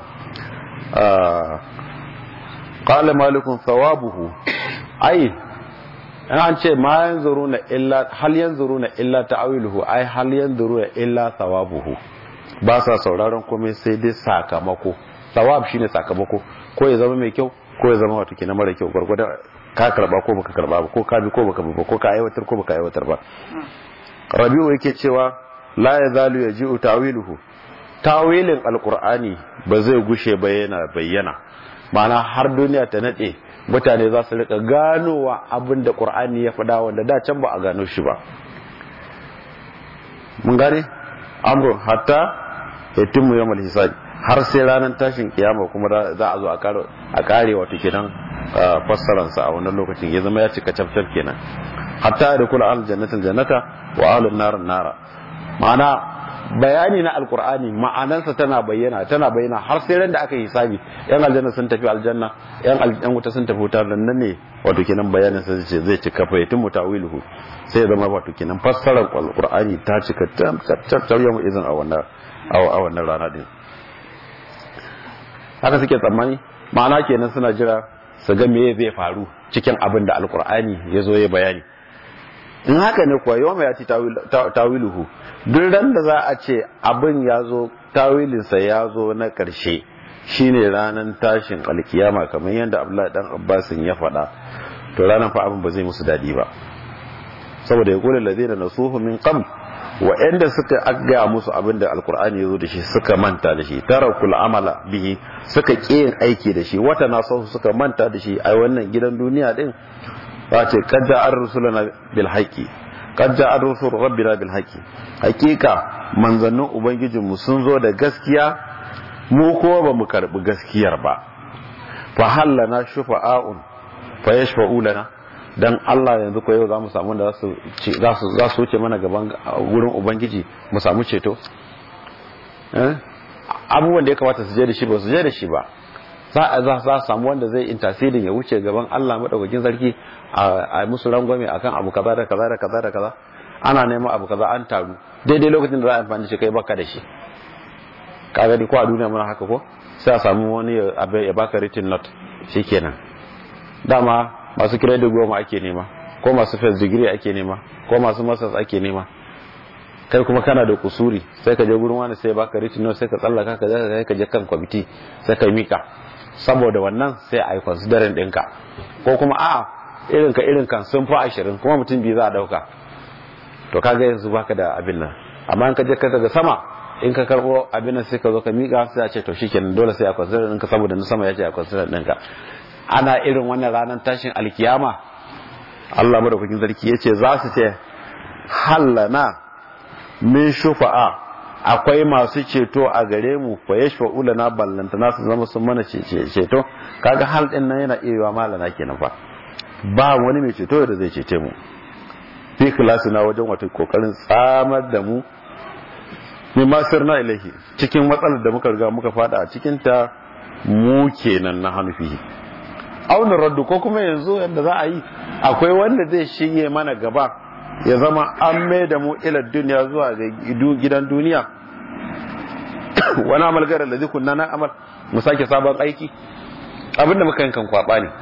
qala malikun thawabuhu ai an ce ma yanzuruna illa hal yanzuruna illa ta'wiluhu ai hal yanzuruna illa thawabuhu ba sa sauraron komai sai dai sakamako thawab shine sakamako ko ya zama mai kyau ko ya zama wato kenan mara kyau gurgurda ka karba ko baka karba ba ko ka bi ko baka bi ba ko ka aiwatar ko baka aiwatar ba rabi'u yake cewa la yazalu yaji'u tawiluhu tawilin alqur'ani ba zai gushe ba yana bayyana ma'ana har duniya ta nade mutane za su rika ganowa abin da qur'ani ya faɗa wanda da can ba a gano shi ba mun gane amrun hatta yatimmu yawmal hisab har sai ranar tashin kiyama kuma za a zo a kare wato kenan fassararsa a wannan lokacin ya zama ya cika cafcaf kenan hatta da kula al jannatin jannata wa alun narin nara ma'ana bayani na alkur'ani ma'anansa tana bayyana tana bayyana har sai ran da aka yi hisabi yan aljanna sun tafi aljanna yan aljanna wuta sun tafi wuta nan ne wato kenan bayanin sa zai zai cika fa yatim mutawiluhu sai zama wato kenan fassarar alkur'ani ta cika tab tab yau izin a wannan a wannan rana din haka suke tsammani ma'ana kenan suna jira su ga me zai faru cikin abin da alkur'ani ya zo ya bayani in haka ne kuwa yau mai ya ci tawiluhu duk ran da za a ce abin ya zo tawilinsa ya zo na ƙarshe shine ranar tashin alkiyama kamar yadda abdullahi dan abbasin ya faɗa to ranar fa abin ba zai musu daɗi ba saboda ya kula lazina nasuhu min qabl wa'anda suka agga musu abin da alkur'ani ya zo da shi suka manta da shi tarakul amala bihi suka ƙi yin aiki da shi wata nasahu suka manta da shi a wannan gidan duniya din ba ce kadda an rusulana bil haqqi kadda an rusul rabbina bil haqqi hakika manzannin ubangijinmu sun zo da gaskiya mu ko ba mu karbi gaskiyar ba fa hallana shufa'un fa yashfa'u lana dan Allah yanzu ko yau za mu samu da za su za su wuce mana gaban gurin ubangiji mu samu ceto abubuwan da ya kamata su je da shi ba su je da shi ba za a za za samu wanda zai intasirin ya wuce gaban Allah madaukakin sarki a musu rangwame akan abu kaza da kaza da kaza da kaza ana neman abu kaza an taru daidai lokacin da za a amfani shi kai baka da shi ka gani ko a duniya muna haka ko sai a samu wani ya baka written note shikenan dama masu credit goma ake nema ko masu first degree ake nema ko masu masters ake nema kai kuma kana da kusuri sai ka je gurin wani sai baka written note sai ka tsallaka ka je ka je kan committee sai ka mika saboda wannan sai a yi considering ɗinka ko kuma a'a irin ka irin kan sun fi ashirin kuma mutum biyu za a ɗauka to kaga yanzu baka da abin nan amma in ka je ka daga sama in ka karɓo abin nan sai ka zo ka miƙa sai a ce to shikenan dole sai a consider ɗinka saboda na sama ya ce a consider ɗinka ana irin wannan ranar tashin alkiyama Allah madaukakin sarki ya ce za su ce hallana min shufa'a akwai masu ceto a gare mu fa yashfa'u lana ballantana su zama sun mana ceto kaga hal din nan yana iya yiwa malana kenan fa ba wani mai ceto da zai cece mu fi na wajen wata kokarin tsamar da mu mai masir na ilahi cikin matsalar da muka riga muka fada a cikin ta mu kenan na hanufi auna raddu ko kuma yanzu yadda za a yi akwai wanda zai shige mana gaba ya zama an mai da mu ilar duniya zuwa ga gidan duniya wani amal gara da zikun na amal mu sake sabon aiki abinda muka yankan kwaba ne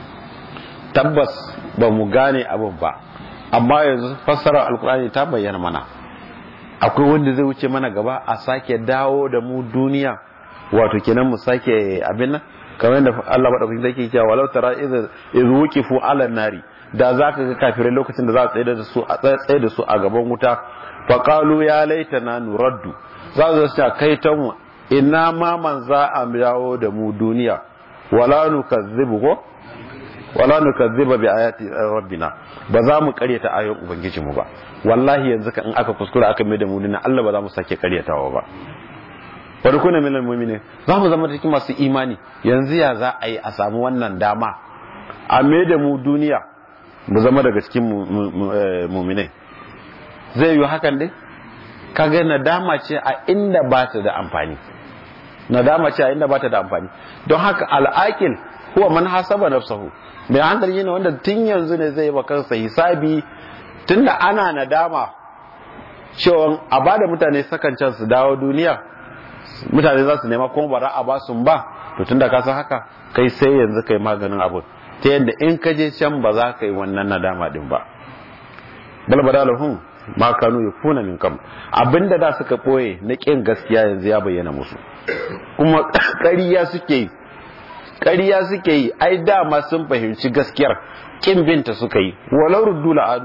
tabbas ba mu gane abin ba amma yanzu fassarar alkur'ani ta bayyana mana akwai wanda zai wuce mana gaba a sake dawo da mu duniya wato kenan mu sake abin nan kamar yadda Allah madaukakin zai cewa walau tara idh wuqifu ala nari da zaka ga kafirai lokacin da za a tsaye da su a tsaye da su a gaban wuta fa qalu ya laitana nuraddu za su ce kai ta mu ina ma man za a dawo da mu duniya wala nukazzibu ko wala nukazziba bi ayati rabbina ba za mu karyata ayoyin ubangijinmu ba wallahi yanzu ka in aka kuskura aka mai da mu duniya Allah ba za mu sake karyatawa ba bari kuna minal mu'minin za mu zama cikin masu imani yanzu ya za a yi a samu wannan dama a mai da mu duniya mu zama daga cikin mu'minai zai yi hakan dai kaga nadama ce a inda ba ta da amfani nadama ce a inda ba ta da amfani don haka al'akil huwa man hasaba nafsahu mai hankali ne wanda tun yanzu ne zai yi kansa hisabi tunda ana nadama cewa a bada mutane sakan can su dawo duniya mutane za su nema kuma bara a ba su ba to tunda ka san haka kai sai yanzu kai maganin abu ta yadda in ka je can ba za ka yi wannan nadama din ba bal badalahum ma kanu yakuna min kam abinda da suka boye na kin gaskiya yanzu ya bayyana musu kuma ƙarya suke yi ƙarya suke yi ai dama sun fahimci gaskiyar kin binta suka yi walau ruddu la'adu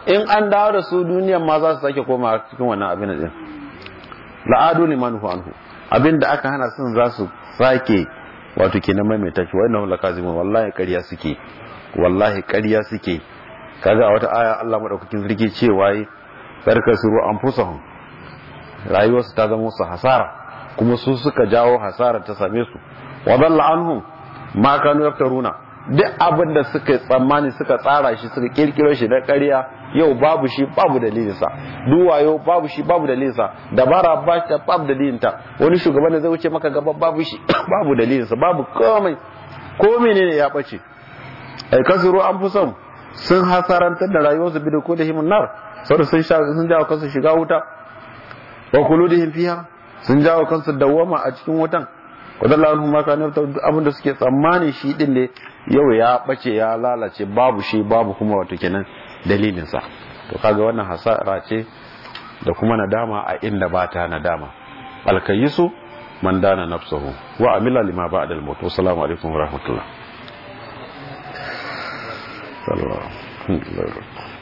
in an dawo da su duniyan ma za su sake koma cikin wannan abin din la'adu liman hu anhu abin da aka hana sun za su sake wato kenan maimaita shi wannan lakazimun wallahi ƙarya suke wallahi ƙarya suke kaga a wata aya Allah madaukakin sarki cewa yi barka su an fusahum rayuwarsu ta zama su hasara kuma su suka jawo hasara ta same su wa dalla anhum ma kanu yaftaruna duk abin da suka tsammani suka tsara shi suka kirkiro shi da ƙarya yau babu shi babu dalilinsa duwayo babu shi babu dalilinsa dabara ba ta babu dalilinta wani shugaban da zai wuce maka gaba babu shi babu dalilinsa babu komai ko menene ya bace ai kasuru an fi son sun hasarantar da rayuwarsu bi da ko da himin nar saboda sun sha sun jawo kansu shiga wuta wa kuludihim fiha sun jawo kansu dawwama a cikin wutan wadalla anhum ma kana abinda suke tsammani shi din ne yau ya bace ya lalace babu shi babu kuma wato kenan dalilin sa to kaga wannan hasara ce da kuma nadama a inda ba ta nadama alkayisu man dana nafsuhu wa amila lima ba'da al-maut assalamu alaikum wa rahmatullah sallallahu alaihi wa sallam